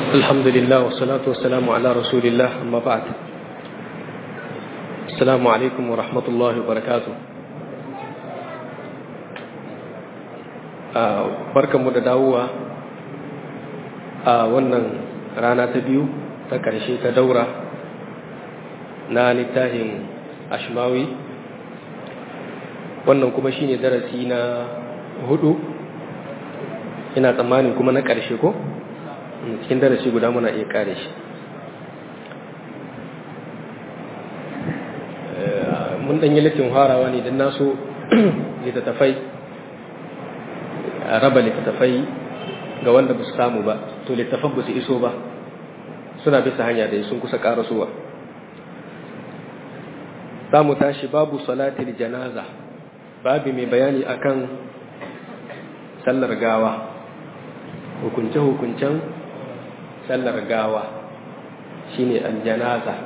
الحمد لله والصلاة والسلام على رسول الله أما بعد السلام عليكم ورحمة الله وبركاته barkan mu da dawowa a wannan rana ta biyu ta ƙarshe ta daura na littafin ashmawi wannan kuma shine darasi na hudu ina tsammanin kuma na ƙarshe ko cikin darasi guda muna iya kare shi mun ɗanyi littin harawa ne don naso littattafai a raba littattafai ga wanda ba su samu ba to littattafan ba su iso ba suna bisa hanya da sun kusa ƙarasowa za mu tashi babu salatul janaza babu mai bayani akan sallar gawa hukunce-hukuncen sallar gawa shine aljanaza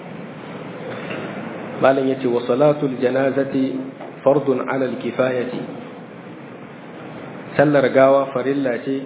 malam yace wa salatul janazati fardun ala alkifayati sallar gawa farilla ce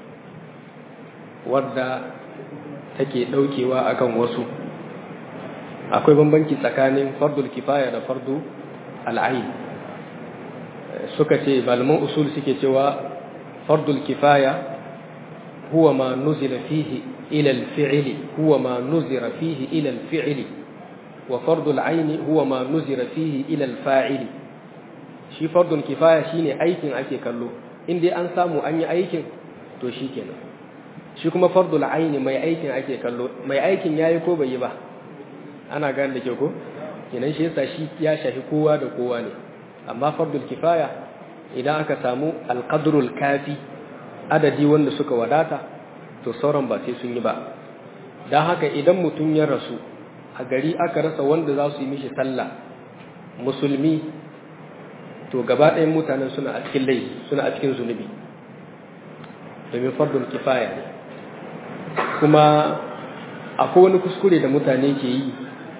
wadda take daukewa akan wasu akwai bambanci tsakanin fardul kifaya da fardu al'ain suka ce malaman usul suke cewa fardul kifaya هو ما نزل فيه إلى الفعل هو ما نزر فيه إلى الفعل وفرض العين هو ما نزر فيه إلى الفاعل shi fardun kifaya shine aikin ake kallo in dai an samu an yi aikin to shi kenan shi kuma fardul aini mai aikin ake kallo mai aikin yayi ko bai yi ba ana gane da ke ko kenan shi yasa shi ya shafi kowa da kowa ne amma fardul kifaya idan aka samu alqadrul kafi adadi wanda suka wadata to sauran ba sai sun yi ba don haka idan mutum ya rasu a gari aka rasa wanda za su yi mishi sallah musulmi to gaba ɗayan mutanen suna a cikin laifi suna a cikin zunubi domin fardun kifaya ne kuma akwai wani kuskure da mutane ke yi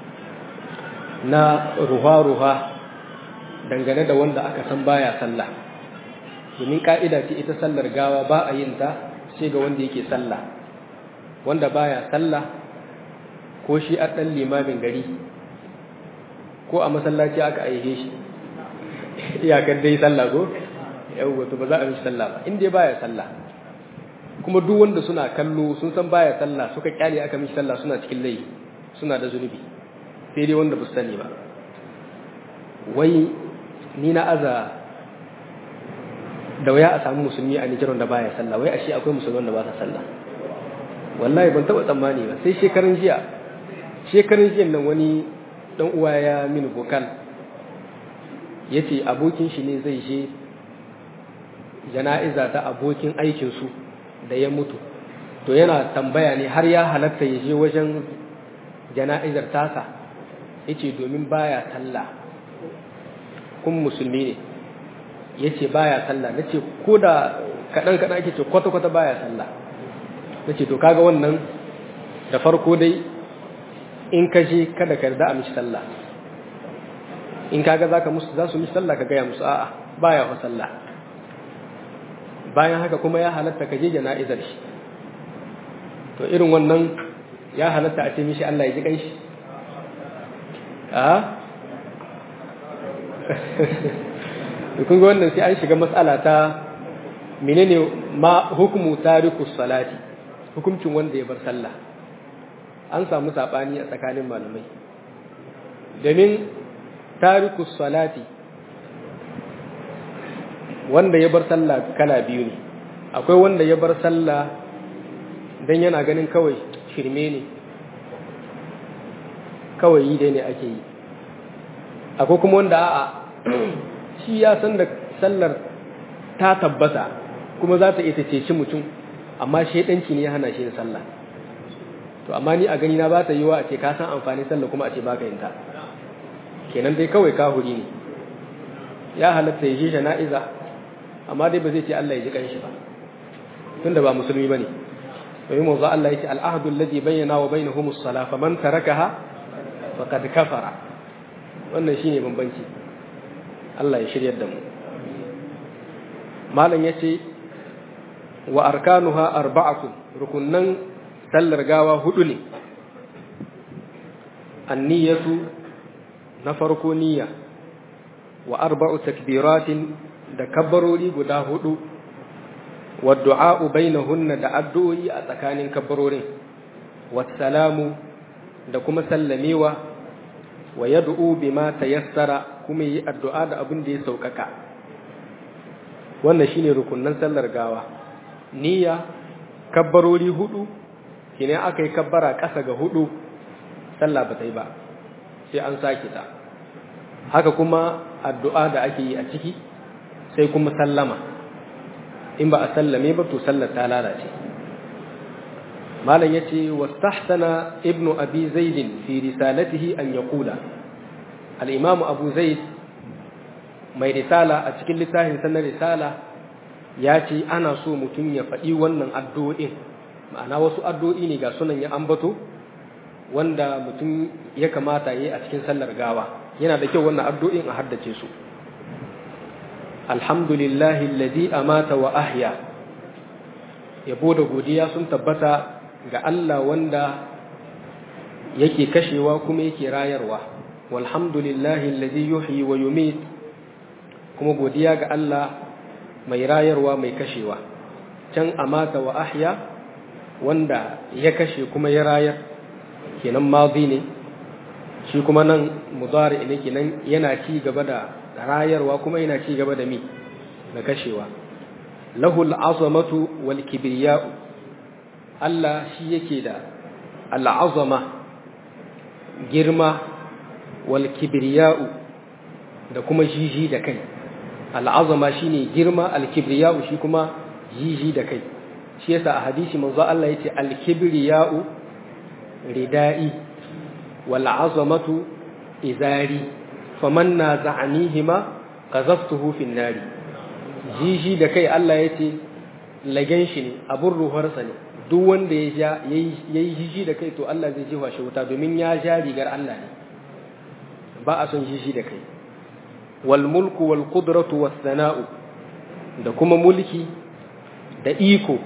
na ruha-ruha dangane da wanda aka san baya sallah domin ka'ida ce ita sallar gawa ba a yin ta sai ga wanda yake sallah wanda baya sallah ko shi a ɗan limamin gari ko a masallaci aka aihe shi iyakar dai sallah ko yau wato ba za a mishi sallah ba inda baya sallah kuma duk wanda suna kallo sun san baya sallah suka kyale aka mishi sallah suna cikin laifi suna da zunubi sai dai wanda ba su sani ba wai ni na aza da waya a samu musulmi a Nijar da baya sallah wai ashe akwai musulman da ba sa sallah wallahi ban taba tsammani ba sai shekaran jiya shekaran jiya nan wani dan uwa ya mini bokal yace abokin shi ne zai je jana'iza ta abokin aikin su da ya mutu to yana tambaya ne har ya halatta ya je wajen jana'izar tasa yace domin baya sallah kun musulmi ne ya ce baya sallah na ce ko da kaɗan-kaɗan ake ce kwata-kwata baya sallah na ce to kaga wannan da farko dai in ka je kada ka yarda a mishi sallah in kaga za ka musu za su mishi sallah ka gaya musu a'a baya wa sallah bayan haka kuma ya halatta ka je jana'izar shi to irin wannan ya halatta a ce mishi Allah ya ji kanshi a kun ga wannan sai an shiga matsala ta menene ma hukumu tariku salati hukuncin wanda ya bar sallah an samu sabani a tsakanin malamai domin tariku salati wanda ya bar sallah kala biyu ne akwai wanda ya bar sallah dan yana ganin kawai shirme ne kawai yi dai ne ake yi akwai kuma wanda a'a shi ya san da sallar ta tabbata kuma za ta ita ceci mutum amma shaidanci ne ya hana shi yin sallah to amma ni a gani na ba ta yiwa a ce ka san amfani sallah kuma a ce baka yin ta kenan dai kawai kahuri ne ya halatta ya je jana'iza amma dai ba zai ce Allah ya ji kanshi ba tunda ba musulmi bane domin manzo Allah ya ce al-ahdu alladhi bayyana wa bainahum as-salah faman tarakaha faqad kafara wannan shine bambanci Allah ya shiryar da mu malam yace wa arkanuha arba'atu rukunnan sallar gawa hudu ne anniyatu na farko niyya wa arba'u takbiratin da kabbarori guda hudu wa du'a'u bainahunna da addu'o'i a tsakanin kabbarorin wassalamu da kuma sallamewa wa yad'u bima tayassara kuma yi addu'a da abin da ya saukaka wannan shine rukunnan sallar gawa niyya kabbarori hudu kine aka yi kabbara ƙasa ga hudu sallah ba ta yi ba sai an sake ta haka kuma addu'a da ake yi a ciki sai kuma sallama in ba a sallame ba to sallar ta lalace malam yace wastahsana ibnu abi zaid fi risalatihi an yaqula al-imam abu zaid mai risala a cikin littafin sanar risala ya ce ana so mutum ya faɗi wannan addu'o'in ma'ana wasu addu'o'i ne ga sunan ya ambato wanda mutum ya kamata yi a cikin sallar gawa yana da kyau wannan addu'o'in a haddace su alhamdulillahi alladhi amata wa ahya yabo da godiya sun tabbata ga Allah wanda yake kashewa kuma yake rayarwa walhamdulillahi alladhi yuhyi wa yumit kuma godiya ga Allah mai rayarwa mai kashewa can amata wa ahya wanda ya kashe kuma ya rayar kenan mazi ne shi kuma nan mudari ne kenan yana ci gaba da rayarwa kuma yana ci gaba da mi da kashewa lahul azamatu wal kibriya'u Allah shi yake da al'azama girma wal kibriya'u da kuma jiji da kai al'azama shine girma al-kibriya'u shi kuma jiji da kai shi yasa a hadisi manzo Allah yace al-kibriya'u ridai wal azamatu izari faman naza'anihima qazaftuhu fin nari jiji da kai Allah yace lagen shi ne abun ruharsa ne duk wanda ya ja yayi jiji da kai to Allah zai jefa shi wuta domin ya ja rigar Allah ne ba a son jiji da kai wal mulku wal qudratu was sana'u da kuma mulki da iko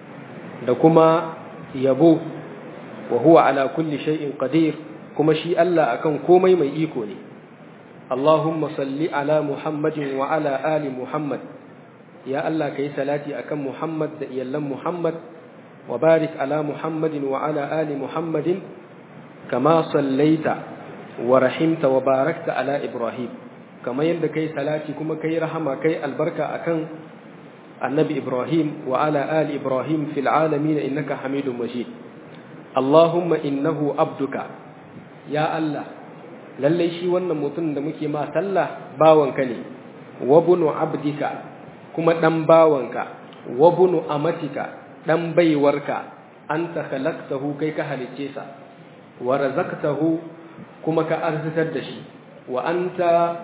da kuma yabo wa huwa ala kulli shay'in qadir kuma shi Allah akan komai mai iko ne Allahumma salli ala Muhammadin wa ala ali Muhammad ya Allah kai salati akan Muhammad da iyallan Muhammad wa barik ala Muhammadin wa ala ali Muhammadin kama sallaita wa rahimta wa barakta ala Ibrahim kamar yadda kai salati kuma kai rahama kai albarka akan annabi Ibrahim wa ala ali Ibrahim fil alamin innaka Hamidum Majid Allahumma innahu abduka ya Allah lalle shi wannan mutum da muke ma sallah bawanka ne wa bunu abdika kuma dan bawanka wa bunu amatika dan baiwarka anta khalaqtahu kai ka halicce sa wa razaqtahu kuma ka arzitar da shi wa anta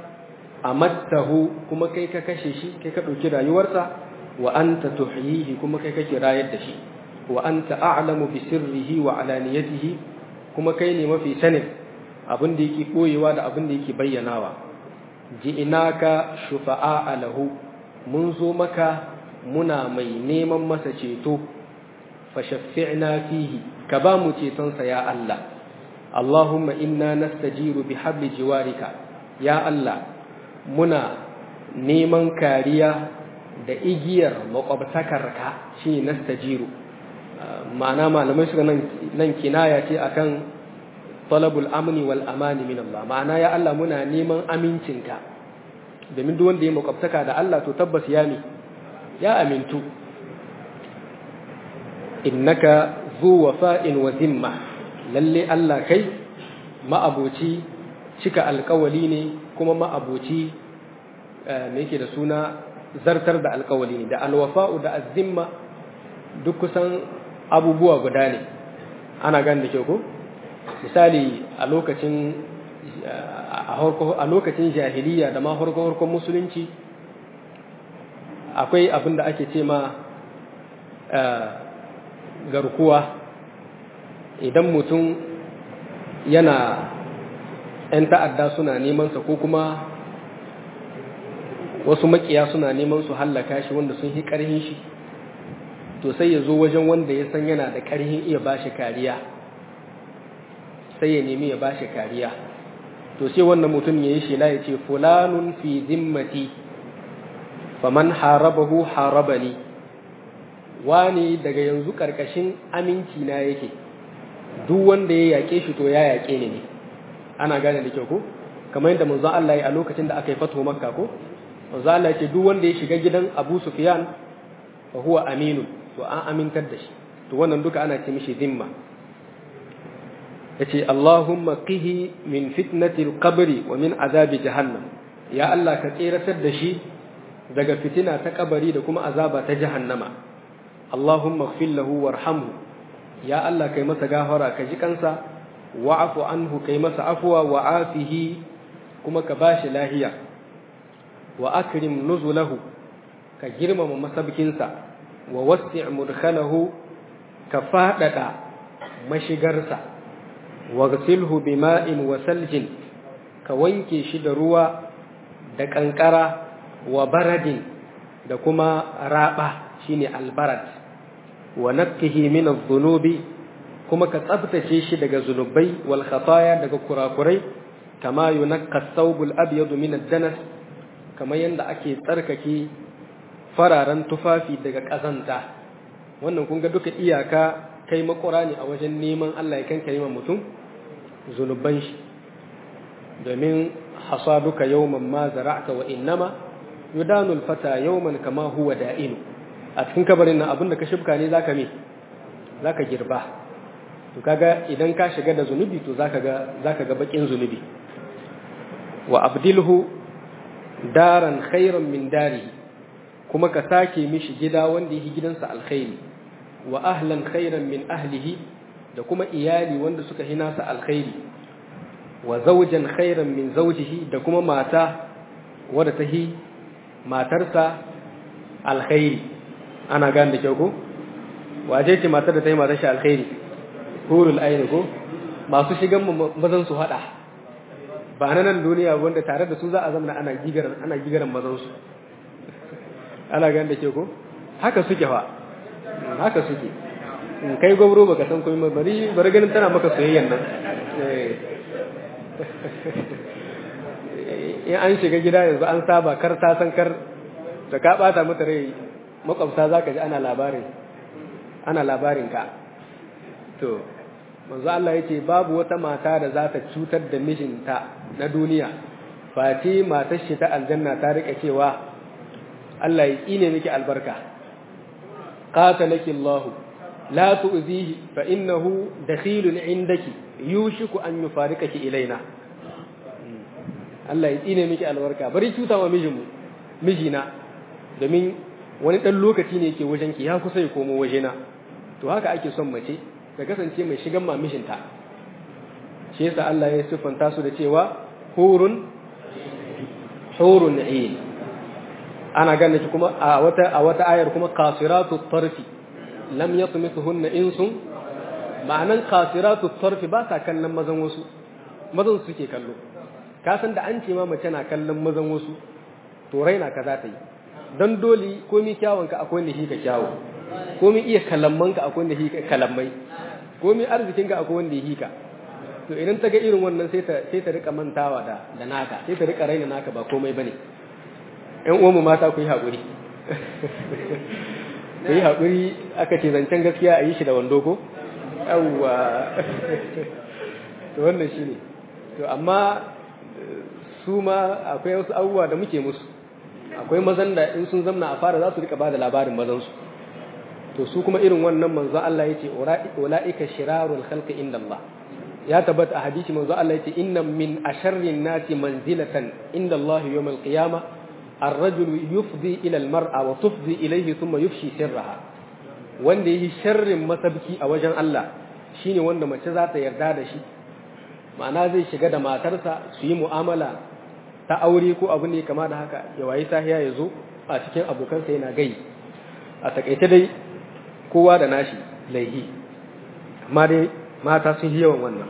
amattahu kuma kai ka kashe shi kai ka ɗauki rayuwarsa wa anta tuhyihi kuma kai kake rayar da shi wa anta a'lamu bi sirrihi wa alaniyatihi kuma kai ne mafi sanin abin da yake boyewa da abin da yake bayyanawa ji'inaka shufa'a lahu mun zo maka muna mai neman masa ceto fa shaffi'na fihi ka ba mu ceton sa ya Allah Allahumma inna nastajiru bi habli jiwarika ya Allah muna neman kariya da igiyar makwabtakarka shi nastajiru ma'ana malamai suka nan kinaya ce akan talabul amni wal amani min Allah ma'ana ya Allah muna neman amincinka domin duk wanda ya makwabtaka da Allah to tabbas ya ne ya amintu innaka zu wafa'in wa zimma lalle Allah kai ma'aboci cika alkawali ne kuma ma'aboci me yake da suna zartar da alkawali ne da alwafa'u da azimma duk kusan abubuwa guda ne ana gani da kyau ko misali a lokacin a lokacin jahiliya da ma harkon musulunci akwai abin da ake ce ma garkuwa idan mutum yana 'yan ta'adda suna nemansa ko kuma wasu makiya suna neman su hallaka shi wanda sun yi ƙarhin shi to sai ya zo wajen wanda ya san yana da ƙarhin iya bashi kariya sai ya nemi ya bashi kariya to sai wannan mutum ya yi shela ya ce fulanun fi zimmati faman harabahu harabani wani daga yanzu ƙarƙashin aminci na yake duk wanda ya yaƙe shi to ya yaƙe ni ne ana gane da kyau ko kamar yadda manzon Allah ya a lokacin da aka yi fatuwa makka ko manzon Allah ya ce duk wanda ya shiga gidan Abu Sufyan fa huwa aminu to an amintar da shi to wannan duka ana ce mishi zimma yace Allahumma qihi min fitnati al-qabri wa min azabi jahannam ya Allah ka tseratar da shi daga fitina ta kabari da kuma azaba ta jahannama Allahumma ighfir lahu warhamhu ya Allah kai masa gafara ka ji kansa wa'afu anhu kai masa afwa wa afihi kuma ka bashi lahiya wa akrim nuzulahu ka girmama masabkinsa wa wasi' mudkhalahu ka fadada mashigarsa waghsilhu bima'in wa saljin ka wanke shi da ruwa da kankara wa baradin da kuma raba shine albarad wa nakkihi min adh-dhunubi kuma ka tsabtace shi daga zunubai wal khataya daga kurakurai kama yunakka thawbul abyad min ad-danas kamar yanda ake tsarkake fararen tufafi daga kazanta wannan kun ga duka iyaka kai makura ne a wajen neman Allah ya kankare ma mutum zunuban shi domin hasaduka yawman ma zara'ta wa innama yudanu al-fata yawman kama huwa da'inu a cikin kabarin nan abinda ka shibka ne zaka me zaka girba to kaga idan ka shiga da zunubi to zaka ga zaka ga bakin zunubi wa abdilhu daran khairan min dari kuma ka sake mishi gida wanda yake gidansa alkhairi wa ahlan khairan min ahlihi da kuma iyali wanda suka hina sa alkhairi wa zawjan khairan min zawjihi da kuma mata wadda ta hi matarsa alkhairi ana gane da kyau ko waje ce matar da ta yi matar shi alkhairi hurul aini ko masu shigan mazan su hada ba na nan duniya wanda tare da su za a zama ana gigaran ana gigaran mazan su ana gane da kyau ko haka suke fa haka suke kai gwamro baka san komai bari bari ganin tana maka soyayyan nan in an shiga gida yanzu an saba kar ta san kar da ka bata mata rai makwabta za ka ji ana labarin ana labarin ka to manzo Allah yace babu wata mata da za ta cutar da mijinta na duniya fati matar shi ta aljanna ta rike cewa Allah ya tsine miki albarka qatalaki Allah la tu'zihi fa innahu dakhilun indaki yushiku an yufarikaki ilaina Allah ya tsine miki albarka bari cuta wa mijinmu mijina domin wani dan lokaci ne yake wajen ki ya kusa ya komo wajena to haka ake son mace ta kasance mai shigan mamishinta shi yasa Allah ya siffanta su da cewa hurun hurun ain ana ganin shi kuma a wata a wata ayar kuma qasiratu tarfi lam yatmithunna insun ma'anan qasiratu tarfi ba ta kallon mazan wasu mazan suke kallo ka san da an ce ma mace na kallon mazan wasu to raina ka za ta yi dan dole komi kyawunka akwai wanda shi ka kyawu komi iya kalammanka akwai wanda shi ka kalammai komi arzikinka akwai wanda shi ka to idan ta ga irin wannan sai ta sai ta rika mantawa da da naka sai ta rika raina naka ba komai bane ƴan uwanmu mata ku yi haƙuri ku yi haƙuri aka ce zancen gaskiya a yi shi da wando ko yawwa to wannan shine to amma su ma akwai wasu abubuwa da muke musu akwai mazan da in sun zamna a fara za su rika ba da labarin mazansu to su kuma irin wannan manzo Allah yace ulaika shirarul khalqi inda Allah ya tabbata a hadisi manzo Allah yace inna min asharrin nasi manzilatan inda Allah yawm al-qiyamah ar-rajul yufdi ila al-mar'a wa tufdi ilayhi thumma yufshi sirraha wanda yi sharrin masabki a wajen Allah shine wanda mace za ta yarda da shi ma'ana zai shiga da matarsa su yi mu'amala ta aure ko abu ne kama da haka ya wayi sahiya ya zo a cikin abokansa yana gai a takaice dai kowa da nashi laihi amma dai mata sun yi yawan wannan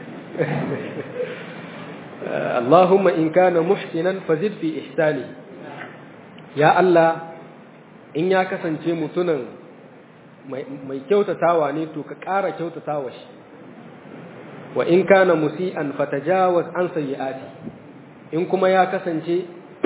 Allahumma in kana muhsinan fazid fi ihsani ya Allah in ya kasance mutunan mai kyautatawa ne to ka ƙara kyautatawa shi wa in kana musi'an fatajawaz an sayyi'ati in kuma ya kasance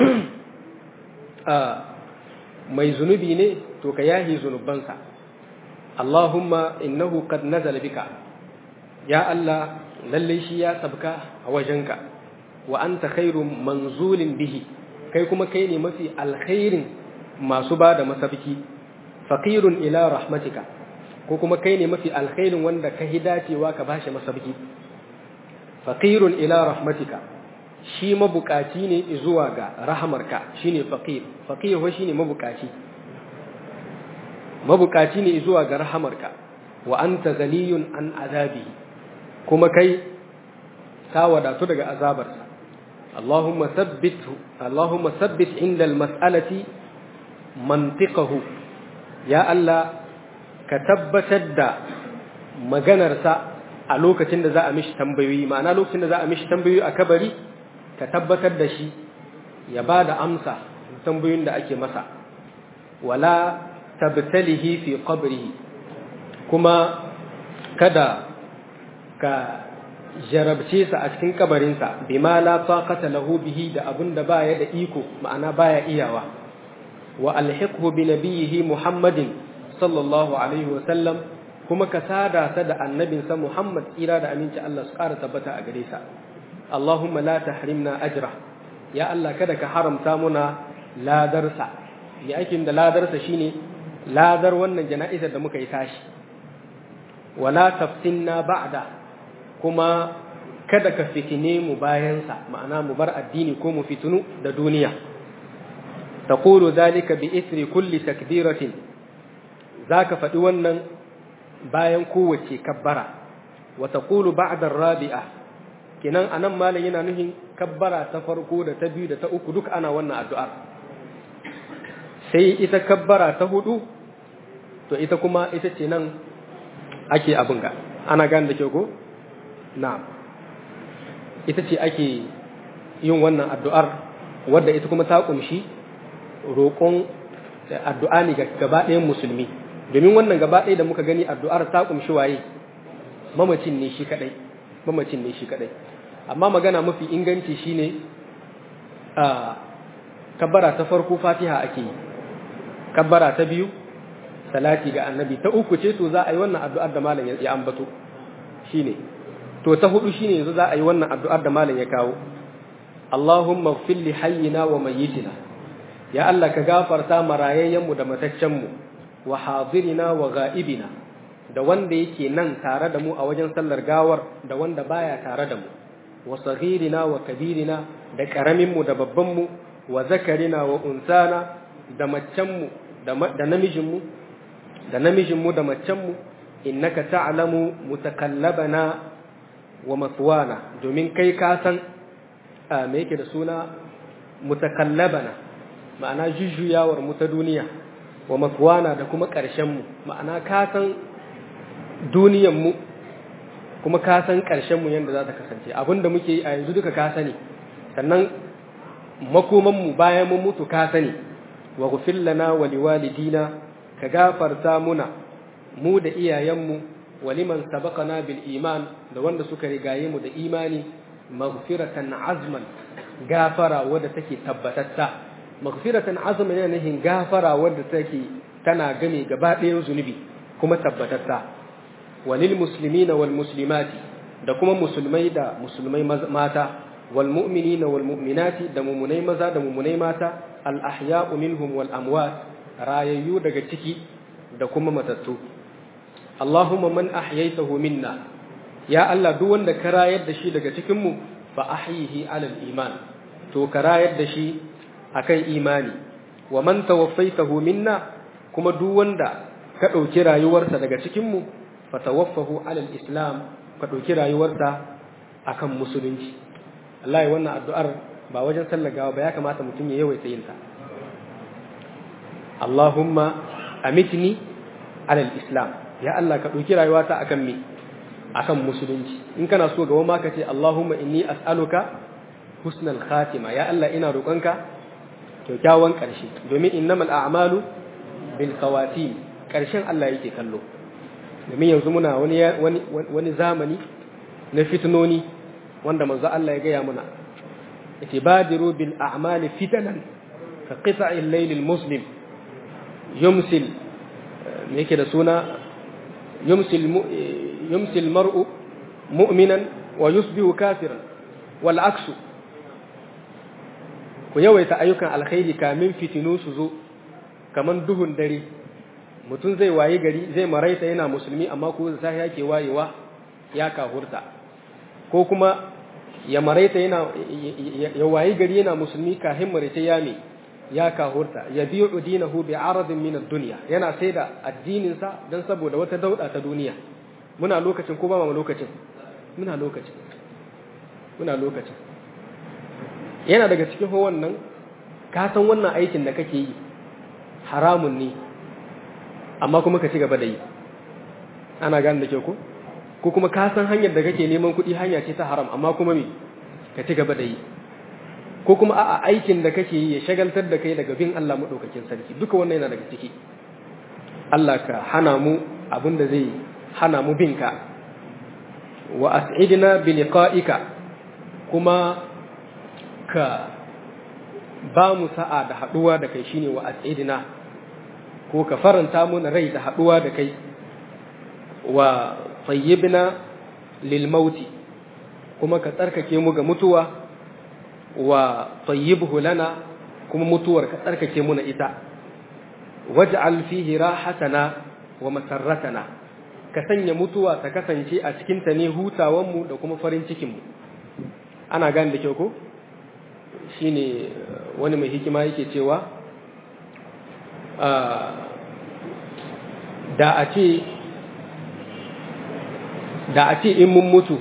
mai zunubi ne to ka yahi zunubansa Allahumma innahu qad nazala bika ya Allah lalle shi ya sabka a wajenka wa anta khairu manzulin bihi kai kuma kai ne mafi alkhairin masu ba da masabki faqirun ila rahmatika ko kuma kai ne mafi alkhairin wanda ka hidacewa ka bashi masabki faqirun ila rahmatika shi mabukaci ne zuwa ga rahamarka shine faqir faqir wa shine mabukaci mabukaci ne zuwa ga rahamarka wa anta ghaniyun an azabi kuma kai ka wadatu daga azabarsa Allahumma thabbithu Allahumma thabbit inda almas'alati mantiqahu ya Allah ka tabbatar da maganarsa a lokacin da za a mishi tambayoyi ma'ana lokacin da za a mishi tambayoyi a kabari ka tabbatar da shi ya ba da amsa tambayoyin da ake masa wala tabtalihi fi qabrihi kuma kada ka jarabce sa a cikin kabarinsa bima la taqata lahu bihi da abun da baya da iko ma'ana baya iyawa wa alhiqhu bi nabiyhi muhammadin sallallahu alaihi wa sallam kuma ka sada ta da annabinsa muhammad tsira da aminci Allah su ƙara tabbata a gare sa Allahumma la tahrimna ajra ya Allah kada ka haramta muna ladarsa ya aikin da ladarsa shine ladar wannan jana'izar da muka yi tashi wala tafsinna ba'da kuma kada ka fitine mu bayansa ma'ana mu bar addini ko mu fitinu da duniya taqulu zalika bi ithri kulli takbiratin zaka faɗi wannan bayan kowace kabbara wa taqulu ba'da ar-rabi'ah kenan anan malam yana nufin kabbara ta farko da ta biyu da ta uku duk ana wannan addu'a sai ita kabbara ta hudu to ita kuma ita ce nan ake abin ga ana gane da kyau ko na'am ita ce ake yin wannan addu'ar wadda ita kuma ta kunshi roƙon addu'a ne ga gaba ɗayan musulmi domin wannan gaba ɗaya da muka gani addu'ar ta kunshi waye mamacin ne shi kadai mamacin ne shi kadai amma magana mafi inganci shine a kabbara ta farko fatiha ake yi kabbara ta biyu salati ga annabi ta uku ce to za a yi wannan addu'ar da malam ya ambato shine to ta hudu shine yanzu za a yi wannan addu'ar da malam ya kawo Allahumma ighfir li hayyina wa mayyitina ya Allah ka gafarta marayayyan mu da mataccen mu wa hadirina wa ghaibina da wanda yake nan tare da mu a wajen sallar gawar da wanda baya tare da mu wa saghirina wa kabirina da karamin mu da babban mu wa zakarina wa unsana da macen mu da namijin mu da namijin mu da macen mu innaka ta'lamu mutakallabana wa maswana domin kai ka san me yake da suna mutakallabana ma'ana jujjuyawar mu ta duniya wa maswana da kuma ƙarshen mu ma'ana ka san duniyar mu kuma ka san ƙarshen mu yanda za ta kasance abinda muke yi a yanzu duka ka sani sannan makoman mu bayan mun mutu ka sani wa ghfir lana wa liwalidina ka gafarta muna mu da iyayenmu waliman sabaqana bil iman da wanda suka rigaye mu da imani maghfiratan azman gafara wadda take tabbatatta maghfiratan azman yana nufin gafara wadda take tana game gaba ɗayan zunubi kuma tabbatatta walil muslimina wal muslimati da kuma musulmai da musulmai mata wal mu'minina wal mu'minati da mumunai maza da mumunai mata al ahya'u minhum wal amwat rayayyu daga ciki da kuma matattu Allahumma man ahyaytahu minna ya Allah duk wanda ka rayar da shi daga cikin mu fa ahyihi alal iman to ka rayar da shi akan imani wa man tawaffaytahu minna kuma duk wanda ka dauki rayuwarsa daga cikin mu fa tawaffahu alal islam ka dauki rayuwarsa akan musulunci wallahi wannan addu'ar ba wajen sallar gawa ba ya kamata mutum ya yawaita yin ta Allahumma amitni alal islam ya Allah ka ɗauki rayuwata akan me akan musulunci in kana so gaba ma ka ce Allahumma inni as'aluka husnal khatima ya Allah ina roƙonka kyakkyawan ƙarshe domin innamal a'malu bil khawatim ƙarshen Allah yake kallo domin yanzu muna wani wani zamani na fitnoni wanda manzo Allah ya gaya muna yace badiru bil a'mali fitanan ka qita'il layl al muslim yumsil me yake da suna yumsil yumsil mar'u mu'minan wa yusbihu kafiran wal aksu ku yawaita ayyukan alkhairi kamin fitinu su zo kaman duhun dare mutum zai waye gari zai maraita yana musulmi amma ko sai yake wayewa ya kahurta ko kuma ya maraita yana ya waye gari yana musulmi kahin maraita ya me ya kahurta ya bi'u dinahu bi aradin min ad-dunya yana saida addinin sa dan saboda wata dauda ta duniya muna lokacin ko ba mu lokacin muna lokacin muna lokacin yana daga cikin wannan ka san wannan aikin da kake yi haramun ne amma kuma ka ci gaba da yi ana gane da ke ko ko kuma ka san hanyar da kake neman kuɗi hanya ce ta haram amma kuma me ka ci gaba da yi ko kuma a'a aikin da kake yi ya shagaltar da kai daga bin Allah madaukakin sarki duka wannan yana daga ciki Allah ka hana mu abin da zai hana mu bin ka wa as'idna bi liqa'ika kuma ka ba mu sa'a da haduwa da kai shine wa as'idna ko ka faranta mana rai da haɗuwa da kai wa tsayyibna lil mauti kuma ka tsarkake mu ga mutuwa wa tsayyibhu lana kuma mutuwar ka tsarkake mu na ita waj'al fihi rahatana wa masarratana ka sanya mutuwa ta kasance a cikin ta ne hutawan mu da kuma farin cikin mu ana gane da kyau ko shine wani mai hikima yake cewa da a ce da a ce in mun mutu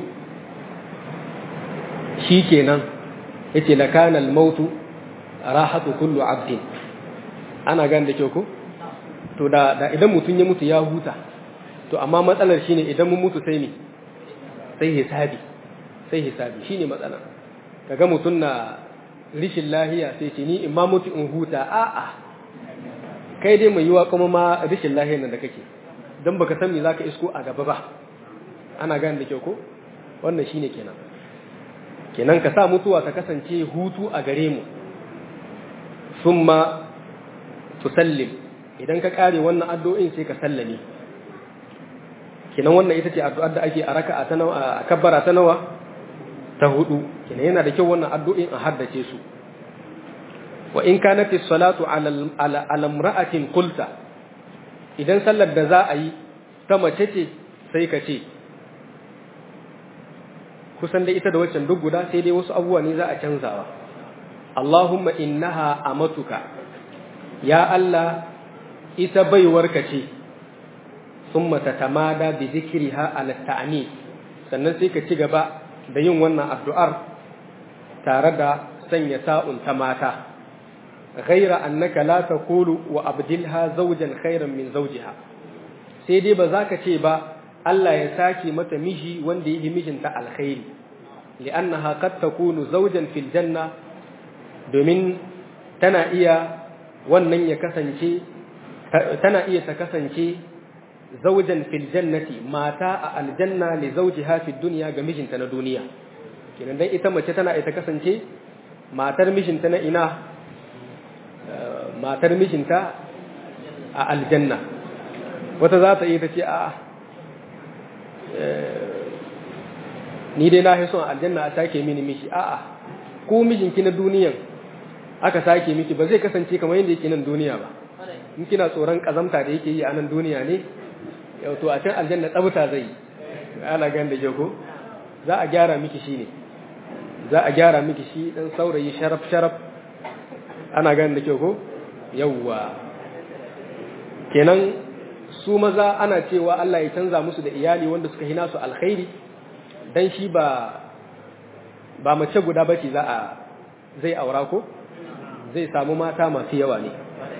shi kenan ya ce lakanal mautu rahatu kullu abdin ana gan da kyau ko to da, da idan mutum ya mutu ya huta to amma matsalar shine idan mun mutu sai ne sai hisabi sai hisabi shine matsala kaga mutum na rishin lahiya sai ce ni in ma mutu in huta a'a kai dai mai yiwa kuma ma rishin lahiyar nan da kake don baka san me zaka isko a gaba ba ana gane da kyau ko wannan shine kenan kenan ka sa mutuwa ta kasance hutu a gare mu summa tusallim idan ka kare wannan addu'o'in sai ka sallame kenan wannan ita ce addu'ar da ake a raka'a ta nawa a kabbara ta nawa ta hudu kenan yana da kyau wannan addu'o'in a haddace su wa in kanat as-salatu ala ala imra'atin qulta idan sallar da za a yi ta mace ce sai ka ce kusan dai ita da waccan duk guda sai dai wasu abubuwa ne za a canzawa Allahumma innaha amatuka ya Allah ita baiwarka ce summa tatamada bi zikriha ala ta'ani sannan sai ka ci gaba da yin wannan addu'ar tare da sanya sa'un ta mata ghaira annaka la taqulu wa abdilha zawjan khairan min zawjiha sai dai ba za ka ce ba Allah ya sake mata miji wanda yake mijinta alkhairi li'annaha qad takunu zawjan fil janna domin tana iya wannan ya kasance tana iya ta kasance zawjan fil jannati mata a aljanna li zawjiha fid dunya ga mijinta na duniya kenan dan ita mace tana iya ta kasance matar mijinta na ina matar mijinta a aljanna wata za ta iya ta ce a ni dai na son aljanna a sake mini mishi a'a ko mijinki na duniyan aka sake miki ba zai kasance kamar yadda yake nan duniya ba in kina tsoron kazamta da yake yi a nan duniya ne yau to a can aljanna tsabta zai yi ana gan da ko za a gyara miki shi ne za a gyara miki shi dan saurayi sharaf sharaf ana gan da ko yawwa kenan su maza ana cewa Allah ya canza musu da iyali wanda suka hina su alkhairi dan shi ba ba mace guda bace za a zai aura ko zai samu mata masu yawa ne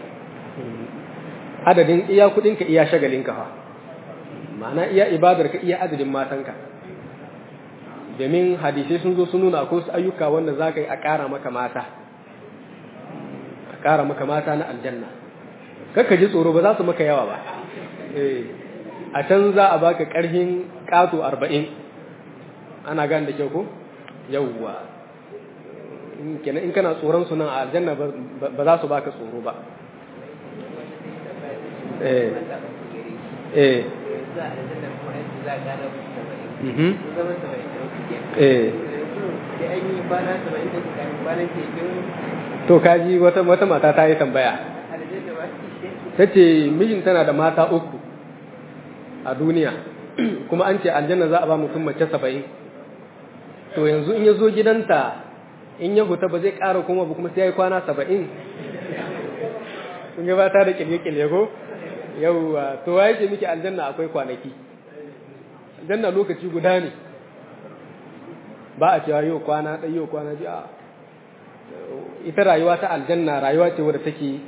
adadin iya kudinka iya shagalinka fa ma'ana iya ibadarka iya adadin matanka domin hadisai sun zo sun nuna akwai wasu ayyuka wanda za ka yi a ƙara maka mata a ƙara maka mata na aljanna kakka ji tsoro ba za su maka yawa ba a can za a baka karhin kato arba'in ana gane da kyau ko yawwa kenan in kana tsoron su nan a aljanna ba za su baka tsoro ba eh eh eh to kaji wata wata mata ta yi tambaya ta ce mijin tana da mata uku a duniya kuma an ce aljanna za a ba mutum mace saba'in to yanzu in ya zo gidanta in ya huta ba zai ƙara kuma ba kuma sai ya yi kwana saba'in kun gabata da ƙilye-ƙilye ko yauwa to waye ce miki aljanna akwai kwanaki aljanna lokaci guda ne ba a cewa yau kwana ɗai yau kwana ji a ita rayuwa ta aljanna rayuwa ce wadda take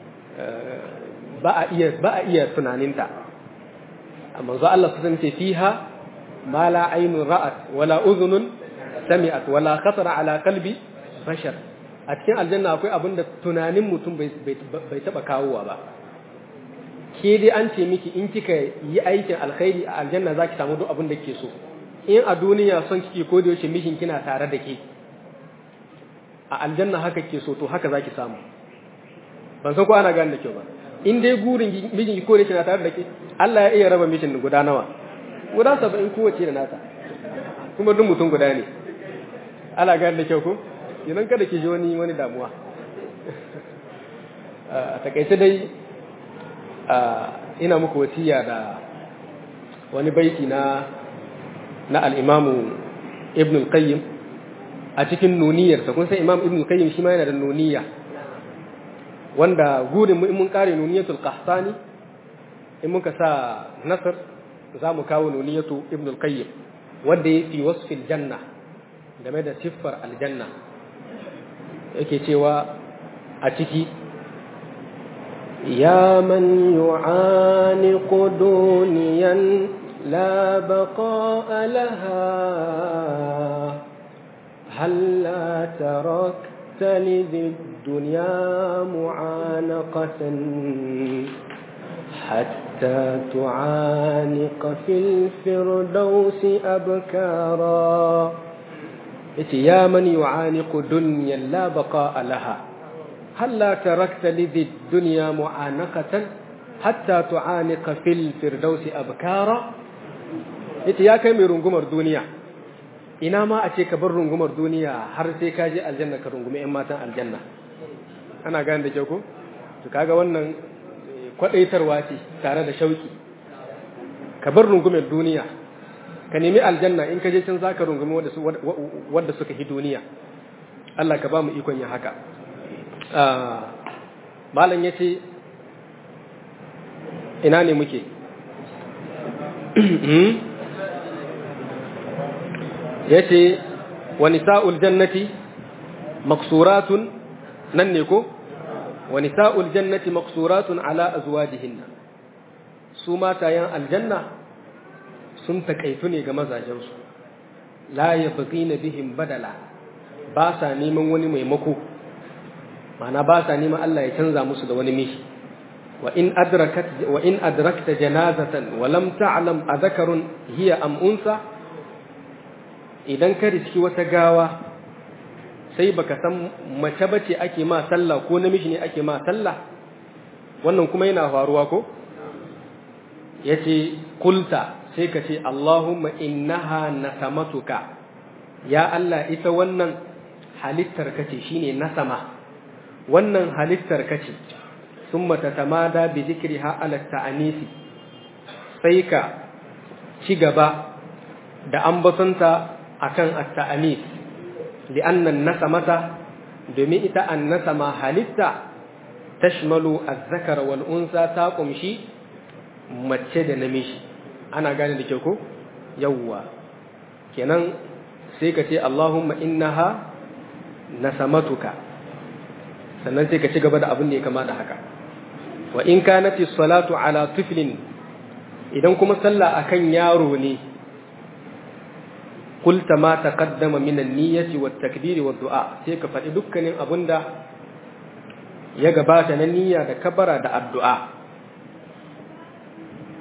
ba a iya ba a iya tunaninta amma zo Allah sun ce fiha ma la aynun ra'at wala udhunun sami'at wala khatara ala qalbi bashar a cikin aljanna akwai abin da tunanin mutum bai bai taba kawowa ba ke dai an ce miki in kika yi aikin alkhairi a aljanna zaki samu duk abin da kike so in a duniya son kike ko da yaushe mishin kina tare da ke a aljanna haka ke so to haka zaki samu ban san ko ana gane da kyau ba in dai gurin mijin ki ko da kina tare da ke Allah ya iya raba mishin guda nawa guda saba'in kowace da nata kuma duk mutum guda ne ana gane da kyau ko idan kada ki ji wani wani damuwa a takaice dai ina muku wasiya da wani baiti na na al-imamu ibn al-qayyim a cikin nuniyarsa kun san imam ibn al-qayyim shi ma yana da nuniya wanda gurin mu in mun kare nuniyatul qahtani in muka sa nasr za mu kawo nuniyatu ibn al-qayyim wanda ya fi wasfil janna game da siffar aljanna yake cewa a ciki يا من يعانق دنيا لا بقاء لها هل لا تركت لذي الدنيا معانقة حتى تعانق في الفردوس أبكارا يا من يعانق دنيا لا بقاء لها هل لا تركت لذي الدنيا معانقة حتى تعانق في الفردوس أبكارا yace ya kai mai rungumar duniya ina ma a ce ka bar rungumar duniya har sai ka je aljanna ka rungumi 'yan matan aljanna ana gane da kyau ko to kaga wannan kwadaitarwa ce tare da shauki ka bar rungumar duniya ka nemi aljanna in ka je can zaka rungumi wanda suka hi duniya Allah ka ba mu ikon yin haka malam ya ce ina ne muke ya ce wani sa'ul jannati maksuratun nan ne ko wani sa'ul jannati maksuratun ala azwajihinna su matayen aljanna sun takaitu ne ga mazajensu la ya na bihin badala ba sa neman wani maimako ma'ana ba sa neman Allah ya canza musu da wani mishi wa in adrakat wa in adrakta janazatan wa lam ta'lam adhakarun hiya am unsa idan ka riski wata gawa sai baka san mace bace ake ma sallah ko namiji ne ake ma sallah wannan kuma yana faruwa ko yace kulta sai ka ce Allahumma innaha nasamatuka ya Allah ita wannan halittar kace shine nasama wannan halittar kace summa tatamada bi dhikriha ala ta'anisi sai ka ci gaba da ambatonta akan at-ta'anis li'anna an-nasamata domin ita an-nasama halitta tashmalu az-zakar wal unsa ta kumshi mace da namiji ana gane da kyau ko yawwa kenan sai ka ce Allahumma innaha nasamatuka sannan sai ka ci gaba da abin da ya kama da haka wa in kanati salatu ala tiflin idan kuma sallah akan yaro ne kulta ma taqaddama min an-niyyati wat-takbir wad-du'a sai ka faɗi dukkanin abinda ya gabata na niyya da kabara da addu'a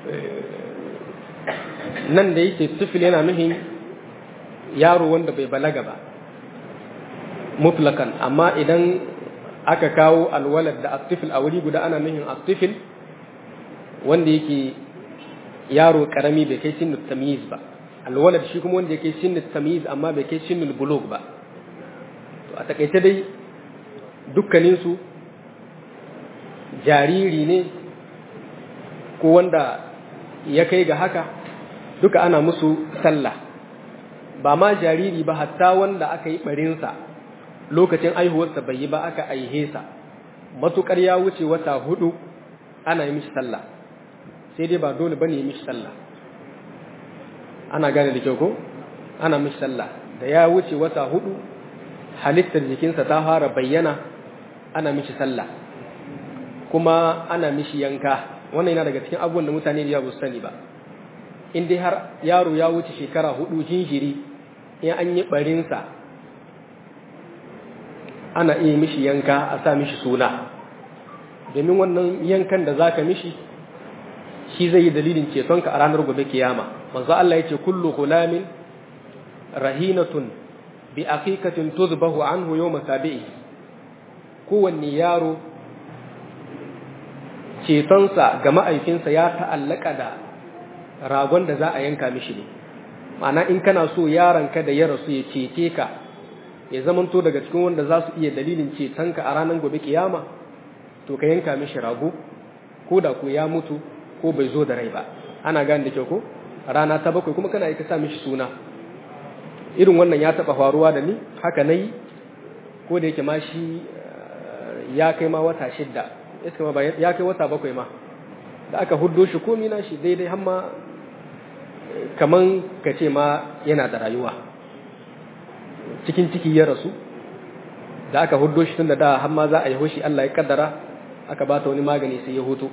nan da yake tifil yana nuhin yaro wanda bai balaga ba mutlakan amma idan aka kawo alwalad da astifil a wuri guda ana nuhin astifil wanda yake yaro karami bai kai sinu tamyiz ba alwalad shi kuma wanda yake sinu tamyiz amma bai kai sinu bulug ba to a takaice dai dukkaninsu jariri ne ko wanda ya kai ga haka duka ana musu sallah ba ma jariri ba hatta wanda aka yi barinsa lokacin aihuwarsa bai yi ba aka aihe sa matukar ya wuce wata hudu ana yi mishi sallah sai dai ba dole bane yi mishi sallah ana gane da kyau ko ana mishi sallah da ya wuce wata hudu halittar jikinsa ta fara bayyana ana mishi sallah kuma ana mishi yanka wannan yana daga cikin abubuwan da mutane da yawa sani ba in dai har yaro ya wuce shekara hudu jinjiri in an yi barinsa ana iya mishi yanka a sa mishi suna domin wannan yankan da zaka mishi shi zai yi dalilin cetonka a ranar gobe kiyama manzo Allah yace kullu gulamin rahinatun bi aqiqatin tuzbahu anhu yawm sabi'i kowanne yaro cetonsa ga ma'aikinsa ya ta'allaka da ragon da za a yanka mishi ne ma'ana in kana so yaronka da ya rasu ya cece ka ya zamanto daga cikin wanda za su iya dalilin cetonka a ranar gobe kiyama to ka yanka mishi rago ko da ko ya mutu ko bai zo da rai ba ana gane da kyau ko rana ta bakwai kuma kana ka sa mishi suna irin wannan ya taba faruwa da ni haka nayi ko da yake ma shi ya kai ma wata shidda ya kai wata bakwai ma da aka huddo shi komi na shi daidai hamma kaman ka ce ma yana da rayuwa cikin ciki ya rasu da aka huddo shi tun da da hamma za a yi hoshi Allah ya kaddara aka ba ta wani magani sai ya hutu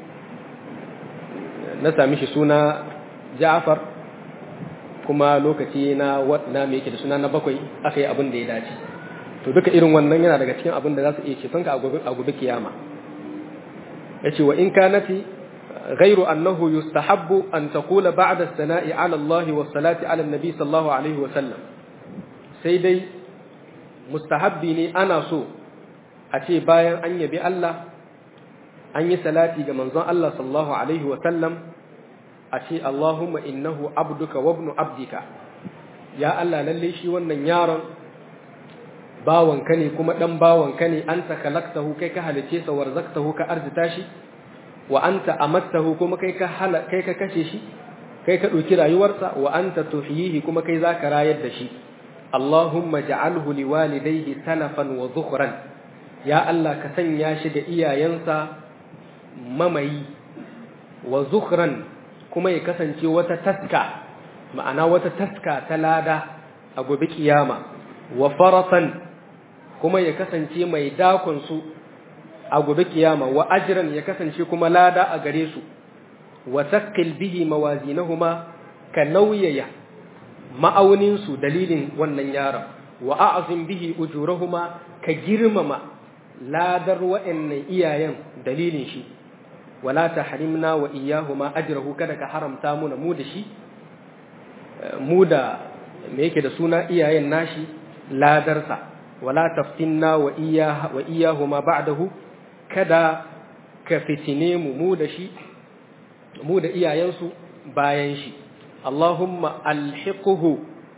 na sami shi suna Ja'far kuma lokaci na na me yake da suna na bakwai aka yi abin da ya dace to duka irin wannan yana daga cikin abin da za su iya cetonka a gobe kiyama yace wa in kanati غير أنه يستحب أن تقول بعد الثناء على الله والصلاة على النبي صلى الله عليه وسلم سيدي مستحبني أنا سو أتي بايا أن يبي الله أن يسلاتي منظى الله صلى الله عليه وسلم أتي اللهم إنه عبدك وابن عبدك يا الله للي شي wannan yaron bawanka ne kuma dan bawanka ne anta khalaqtahu kai ka halice sa warzaqtahu ka arzita shi wa anta amattahu kuma kai ka hala kai ka kashe shi kai ka ɗauki rayuwarsa wa anta tuhyihi kuma kai zaka rayar da shi Allahumma ja'alhu liwalidayhi salafan wa zukhran ya Allah ka sanya shi da iyayensa mamayi wa zukhran kuma ya kasance wata taska ma'ana wata taska ta lada a gobe kiyama wa faratan kuma ya kasance mai dakon su a gobe kiyama wa ajran ya kasance kuma lada a gare su wa taqqil bihi mawazinahuma ka nauyaya ma'aunin su dalilin wannan yaron wa a'zim bihi ujurahuma ka girmama ladar wa'annan iyayen dalilin shi wala tahrimna wa iyyahuma ajrahu kada ka haramta muna mu da shi mu da me yake da suna iyayen nashi ladarsa wala taftinna wa iyyaha wa iyyahuma ba'dahu kada ka fitine mu mu da shi mu da iyayensu bayan shi Allahumma alhiquhu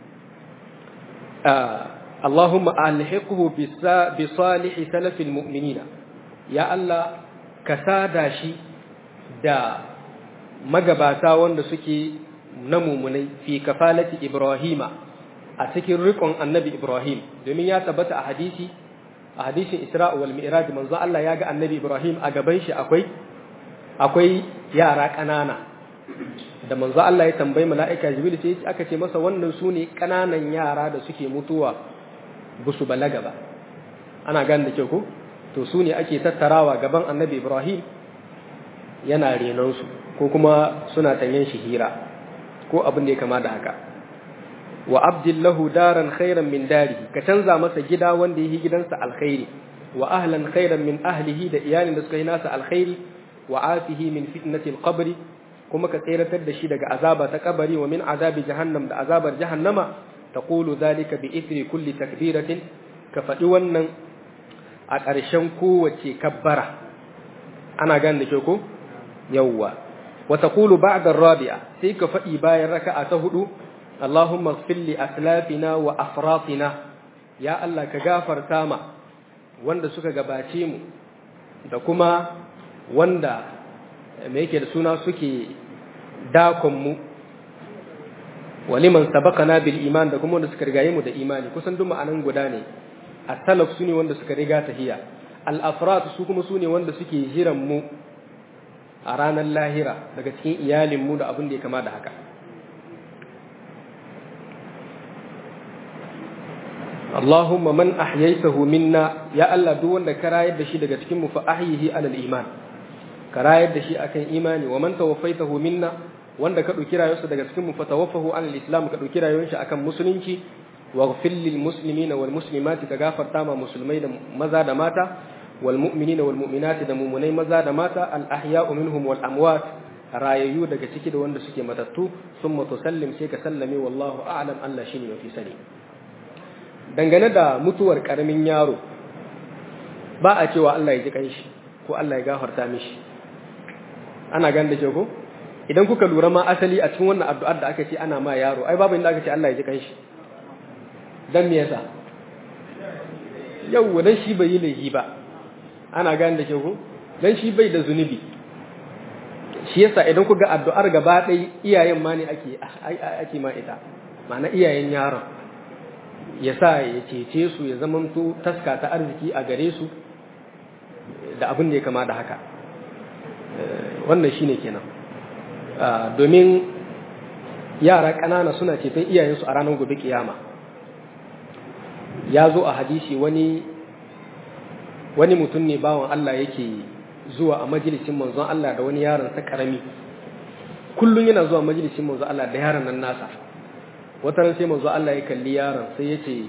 Allahumma alhiquhu bi salihi salafil mu'minina ya Allah ka sada shi da magabata wanda suke na mumunai fi kafalati Ibrahima a cikin rikon annabi Ibrahim domin ya tabbata a hadisi a hadisin Isra wal Mi'raj manzo Allah ya ga annabi Ibrahim a gaban shi akwai akwai yara ƙanana da manzo Allah ya tambayi mala'ika Jibril sai aka ce masa wannan su ne ƙananan yara da suke mutuwa ba su balaga ba ana gane da kyau ko to su ne ake tattarawa gaban annabi Ibrahim yana renon su ko kuma suna tanyen shi hira ko abin da ya kama da haka wa abdillahu daran khairan min darihi ka canza masa gida wanda yake gidansa alkhairi wa ahlan khairan min ahlihi da iyalin da suka yi nasa alkhairi wa afihi min fitnati alqabri kuma ka tseratar da shi daga azaba ta kabari wa min azabi jahannam da azabar jahannama taqulu dhalika bi ithri kulli takbiratin ka faɗi wannan a ƙarshen kowace kabbara ana gane da ke ko yawwa wa taqulu ba'da ar-rabi'a sai ka faɗi bayan raka'a ta hudu Allahumma ighfir li aslafina wa afratina ya Allah ka gafarta ma wanda suka gabace mu da kuma wanda me yake da suna suke dakon mu waliman sabaqana bil iman da kuma wanda suka rigaye mu da imani kusan duk ma'anan guda ne as-salaf sune wanda suka riga tahiya al-afrat su kuma sune wanda suke jiran mu a ranar lahira daga cikin iyalin mu da abin da ya kama da haka Allahumma man ahyaytahu minna ya Allah duk wanda ka rayar da shi daga cikin mu fa ahyihi alal iman ka rayar da shi akan imani wa man tawaffaytahu minna wanda ka dauki rayuwarsa daga cikin mu fa tawaffahu alal islam ka dauki rayuwar shi akan musulunci waghfir lil muslimina wal muslimati ka gafarta ma musulmai da maza da mata wal mu'minina wal mu'minati da mu'minai maza da mata al ahya'u minhum wal amwat rayayyu daga ciki da wanda suke matattu summa tusallim sai ka sallame wallahu a'lam Allah shine mafi sani dangane da mutuwar karamin yaro ba a cewa Allah ya ji kanshi ko Allah ya gafarta mishi ana gan da ke ko idan kuka lura ma asali a cikin wannan addu'ar da aka ce ana ma yaro ai babu inda aka ce Allah ya ji kanshi dan me yasa yau dan shi bai yi laifi ba ana gan da ke ko dan shi bai da zunubi shi yasa idan ku ga addu'ar gaba ɗaya iyayen ma ne ake ake ma ita ma'ana iyayen yaron ya sa ya cece su ya zamanto taska ta arziki a gare su da abin da ya kama da haka wannan shine kenan domin yara ƙanana suna ceton iyayensu a ranar gobe kiyama ya zo a hadisi wani wani mutum ne bawan Allah yake zuwa a majalisin manzon Allah da wani yaron sa karami kullum yana zuwa majalisin manzon Allah da yaron nan nasa wata ran sai manzo Allah ya kalli yaron sai ya ce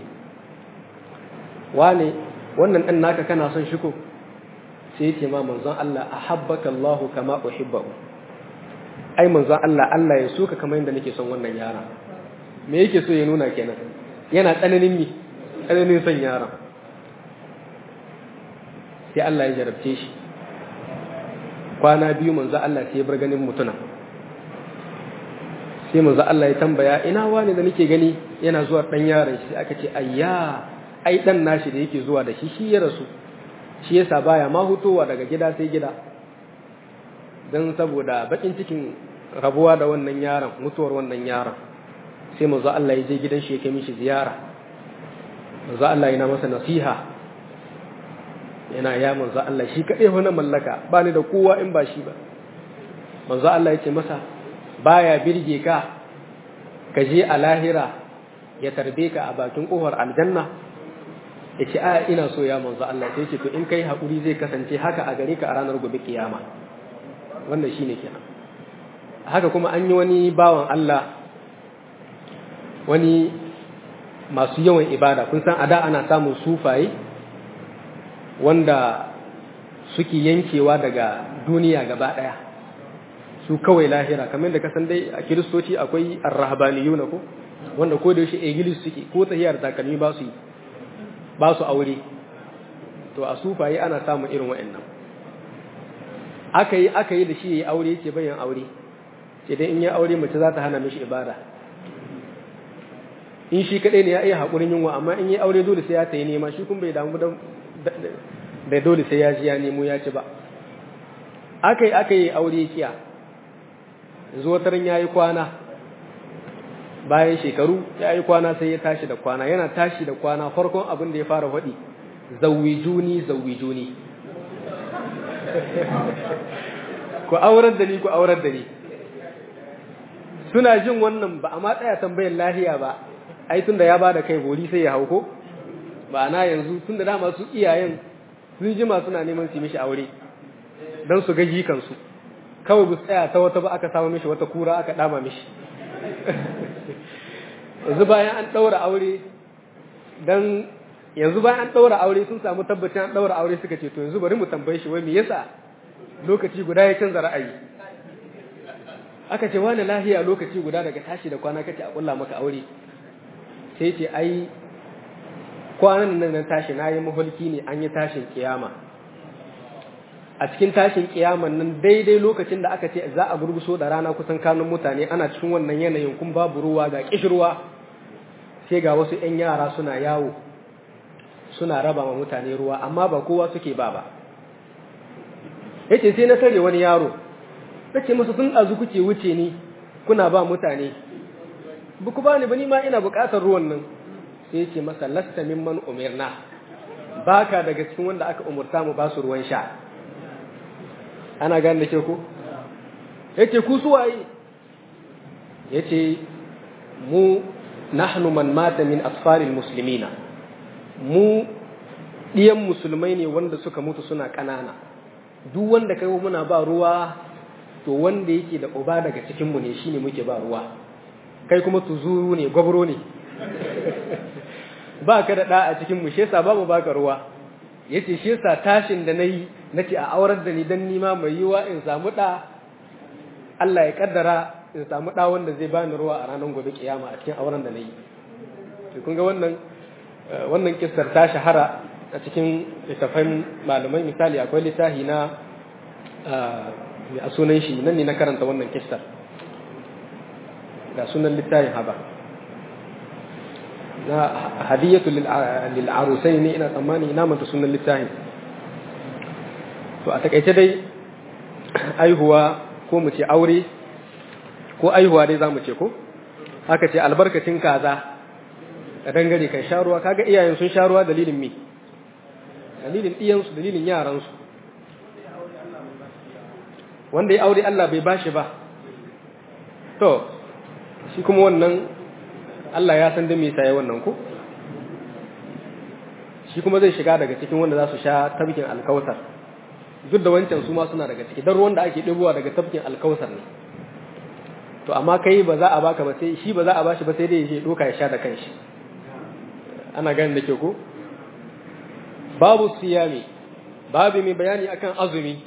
wane wannan ɗan naka kana son shi ko sai ya ce ma manzon Allah ahabbaka Allah kama uhibbahu ai manzon Allah Allah ya so ka kamar yadda nake son wannan yaron me yake so ya nuna kenan yana tsananin mi tsananin son yaron sai Allah ya jarabce shi kwana biyu manzo Allah sai ya bar ganin mutuna sai manzo Allah ya tambaya ina wani da nake gani yana zuwa dan yaron shi aka ce ayya ai dan nashi da yake zuwa da shi shi ya rasu shi yasa baya ma hutowa daga gida sai gida dan saboda bakin cikin rabuwa da wannan yaron mutuwar wannan yaron sai manzo Allah ya je gidan shi ya kai mishi ziyara manzo Allah yana masa nasiha yana ya manzo Allah shi kadai wani mallaka ba ni da kowa in ba shi ba manzo Allah ya ce masa baya birge ka ka je a lahira ya tarbe ka a bakin kofar aljanna ya ce a ina so ya manzo Allah sai ce to in kai haƙuri zai kasance haka a gare ka a ranar gobe kiyama wannan shine kenan haka kuma an yi wani bawan Allah wani masu yawan ibada kun san a da ana samun sufaye wanda suke yankewa daga duniya gaba ɗaya su kawai lahira kamar da kasan dai a kiristoci akwai arrahabaniyuna ko wanda ko da yaushe egilis suke ko tahiyar takalmi ba su ba su aure to a sufaye ana samun irin wa'annan aka yi aka yi da shi yayi aure ce bayan aure ce dai in ya aure mace za ta hana mishi ibada in shi kadai ne ya iya hakurin yunwa amma in yi aure dole sai ya tayi nema shi kun bai damu da dole sai ya ji ya nemo ya ci ba aka yi aka yi aure kiya zuwa tarin ya yi kwana bayan shekaru ya yi kwana sai ya tashi da kwana yana tashi da kwana farkon abin da ya fara faɗi zawijuni zawijuni ku aurar da ni ku aurar da ni suna jin wannan ba a ma tsaya tambayar lahiya ba ai tunda ya bada kai bori sai ya hauko ba na yanzu tunda dama su iyayen sun jima suna neman su mishi aure don su ga jikansu kawai bu tsaya ta wata ba aka samu mishi wata kura aka dama mishi yanzu bayan an ɗaura aure don yanzu bayan an ɗaura aure sun samu tabbacin an ɗaura aure suka ce to yanzu bari mu tambaye shi wai me yasa lokaci guda ya canza ra'ayi aka ce wani lahiya lokaci guda daga tashi da kwana kace a kulla maka aure sai ce ai kwanan nan na tashi na yi mahulki ne an yi tashin kiyama a cikin tashin kiyaman nan daidai lokacin da aka ce za a gurguso da rana kusan kanun mutane ana cikin wannan yanayin kun babu ruwa ga kishirwa sai ga wasu 'yan yara suna yawo suna raba ma mutane ruwa amma ba kowa suke ba ba yace sai na tare wani yaro nace masa tun azu kuke wuce ni kuna ba mutane ba ku bani ba ni ma ina buƙatar ruwan nan sai yace masa lasta mimman umirna baka daga cikin wanda aka umurta mu ba su ruwan sha ana gane da ke ko yace ku su waye yace mu nahnu man mata min asfaril muslimina mu ɗiyan musulmai ne wanda suka mutu suna ƙanana duk wanda kai muna ba ruwa to wanda yake da uba daga cikinmu ne shine muke ba ruwa kai kuma tuzuru ne gwabro ne ba ka da ɗa a cikinmu shi yasa babu baka ruwa yace shi yasa tashin da nayi nace a aurar da ni dan nima mai yiwa in samu ɗa Allah ya kaddara in samu ɗa wanda zai bani ruwa a ranar gobe kiyama a cikin auren da nayi to kun ga wannan wannan kissar ta shahara a cikin littafan malamai misali akwai littafi na a sunan shi nan ne na karanta wannan kissar ga sunan littafin haba na hadiyatu lil arusai ne ina tsammani ina manta sunan littafin to a takaice dai aihuwa ko mu ce aure ko aihuwa dai za mu ce ko haka ce albarkacin kaza a dangare kan sha ruwa kaga iyayen sun sha ruwa dalilin me dalilin iyansu dalilin yaransu wanda ya aure Allah bai bashi ba to shi kuma wannan Allah ya san da me yasa wannan ko shi kuma zai shiga daga cikin wanda za su sha tabkin alkautar duk da wancan su ma suna daga ciki dan ruwan da ake ɗebowa daga tabkin alkautar ne to amma kai ba za a baka ba sai shi ba za a bashi ba sai dai ya je doka ya sha da kanshi ana ganin da ke ko babu siyami babu mai bayani akan azumi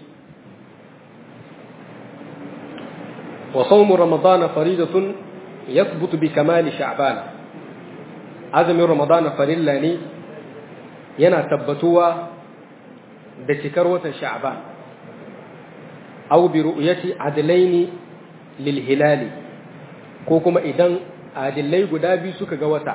wa sawmu ramadana faridatun yathbutu bi kamali sha'ban azumin ramadana farilla ne yana tabbatuwa da cikar watan sha'ban aw bi ru'yati adlaini lil hilali ko kuma idan adillai guda biyu suka ga wata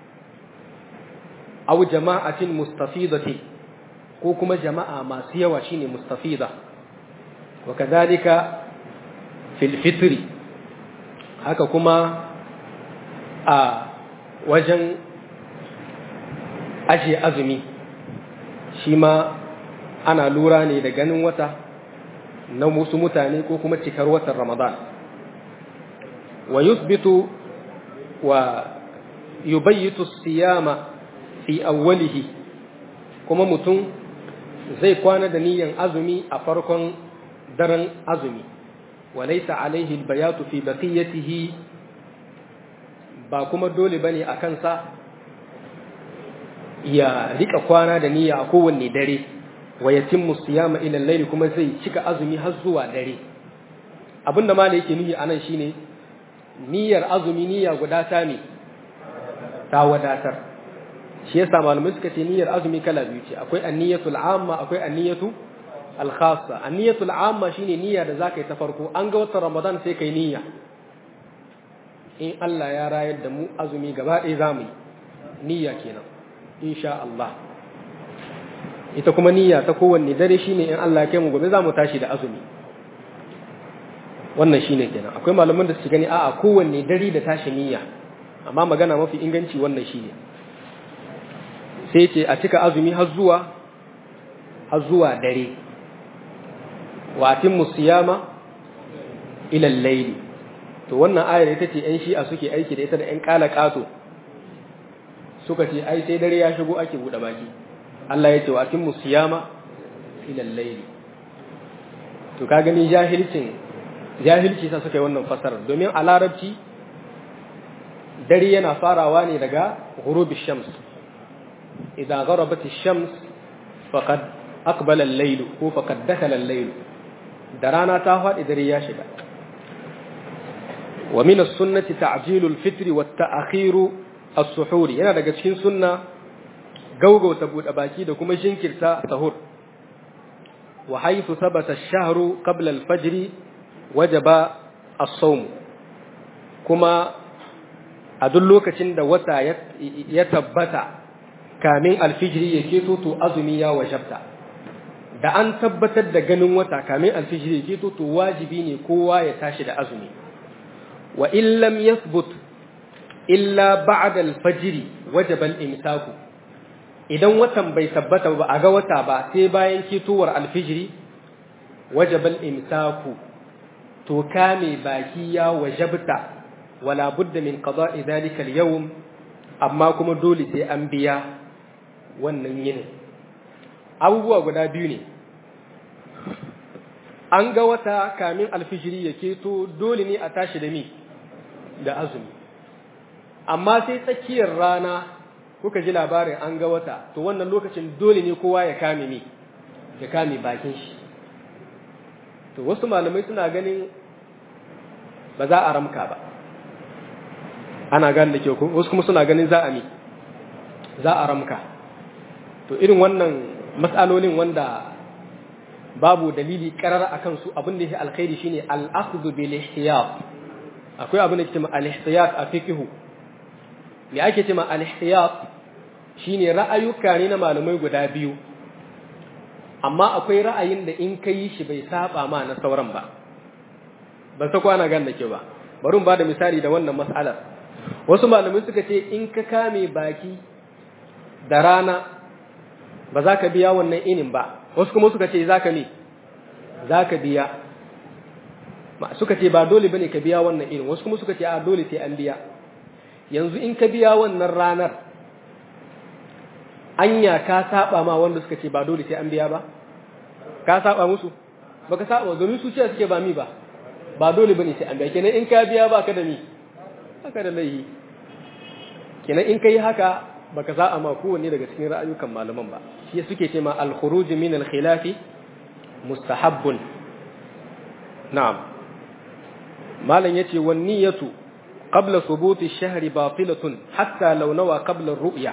aw jama'atin mustafidati ko kuma jama'a masu yawa shine mustafida wa kadhalika fil fitri haka kuma a wajen ajiye azumi shi ma ana lura ne da ganin wata na musu mutane ko kuma cikar watan ramadan wa yusbitu wa yubayyitu siyama fi awwalihi kuma mutum zai kwana da niyan azumi a farkon daren azumi walaysa alaihi albayatu fi baqiyatihi ba kuma dole bane a kansa ya rika kwana da niyya a kowanne dare wa yatimmu siyama ila al kuma zai cika azumi har zuwa dare abinda ma da yake nuhi anan shine niyyar azumi niyya guda ta ne ta wadatar shi yasa malamai suka ce niyyar azumi kala biyu ce akwai anniyatul amma akwai anniyatu al-khassa anniyatul amma shine niyya da zaka yi ta farko an ga watan ramadan sai kai niyya in Allah ya rayar da mu azumi gaba ɗaya zamu yi niyya kenan insha Allah ita kuma niyya ta kowanne dare shine in Allah ya kai mu gobe zamu tashi da azumi wannan shine kenan akwai malaman da su gani a'a kowanne dare da tashi niyya amma magana mafi inganci wannan shine sai ce a cika azumi har zuwa har zuwa dare wa atimmu siyama ila al-layli to wannan ayar ita ce ƴan shi'a suke aiki da ita da ƴan kala kato suka ce ai sai dare ya shigo ake bude baki Allah ya ce wa atimmu siyama ila al-layli to ka gani jahilcin jahilci sa suka yi wannan fasarar domin a larabci dare yana farawa ne daga ghurubish shams إذا غربت الشمس فقد أقبل الليل هو فقد دخل الليل درانا تاهوات إذا ريا شبا wa min as-sunnati ta'jilul fitri wa ta'khiru as-suhuri yana daga cikin sunna gaugauta bude baki da kuma jinkirta sahur wa haythu thabata ash-shahru qabla al-fajr wajaba as-sawm kuma a duk lokacin da wata ya tabbata kamin alfijiri ya keto to azumi ya wajabta da an tabbatar da ganin wata kamin alfijiri ya keto to wajibi ne kowa ya tashi da azumi wa in lam yathbut illa ba'da alfajiri wajaba al-imsaku idan watan bai tabbata ba a ga wata ba sai bayan ketowar alfijiri wajaba al-imsaku to kame baki ya wajabta wala budda min qada'i dhalika al-yawm amma kuma dole sai an biya wannan yinin abubuwa guda biyu ne an ga wata kamin alfijiri ya keto dole ne a tashi da mi da azumi amma sai tsakiyar rana kuka ji labarin an ga wata to wannan lokacin dole ne kowa ya kame mi ya kame bakin shi to wasu malamai suna ganin ba za a ramka ba ana gane da kyau ko wasu kuma suna ganin za a mi za a ramka to irin wannan matsalolin wanda babu dalili karar akan su abin da yake alkhairi shine al-akhdhu bil ihtiyat akwai abin da yake cewa al-ihtiyat a fiqh me ake cewa al-ihtiyat shine ra'ayuka ne na malamai guda biyu amma akwai ra'ayin da in kai shi bai saba ma na sauran ba ban sa kwana gan da ke ba bari ba da misali da wannan mas'alar wasu malamai suka ce in ka kame baki da rana ba za ka biya wannan inin ba wasu kuma suka ce za ka ne za ka biya suka ce ba dole ba ne ka biya wannan inin wasu kuma suka ce a dole sai an biya yanzu in ka biya wannan ranar anya ka saba ma wanda suka ce ba dole sai an biya ba ka saba musu baka saba domin su ce suke ba mi ba ba dole bane sai an biya kenan in ka biya ba ka da mi haka da laihi kenan in kai haka baka za a ma kowanne daga cikin ra'ayukan malaman ba shi suke ce ma al-khuruj min al-khilaf mustahabbun na'am malam yace wan niyyatu qabla thubut ash-shahr batilatun hatta law nawa qabla ar-ru'ya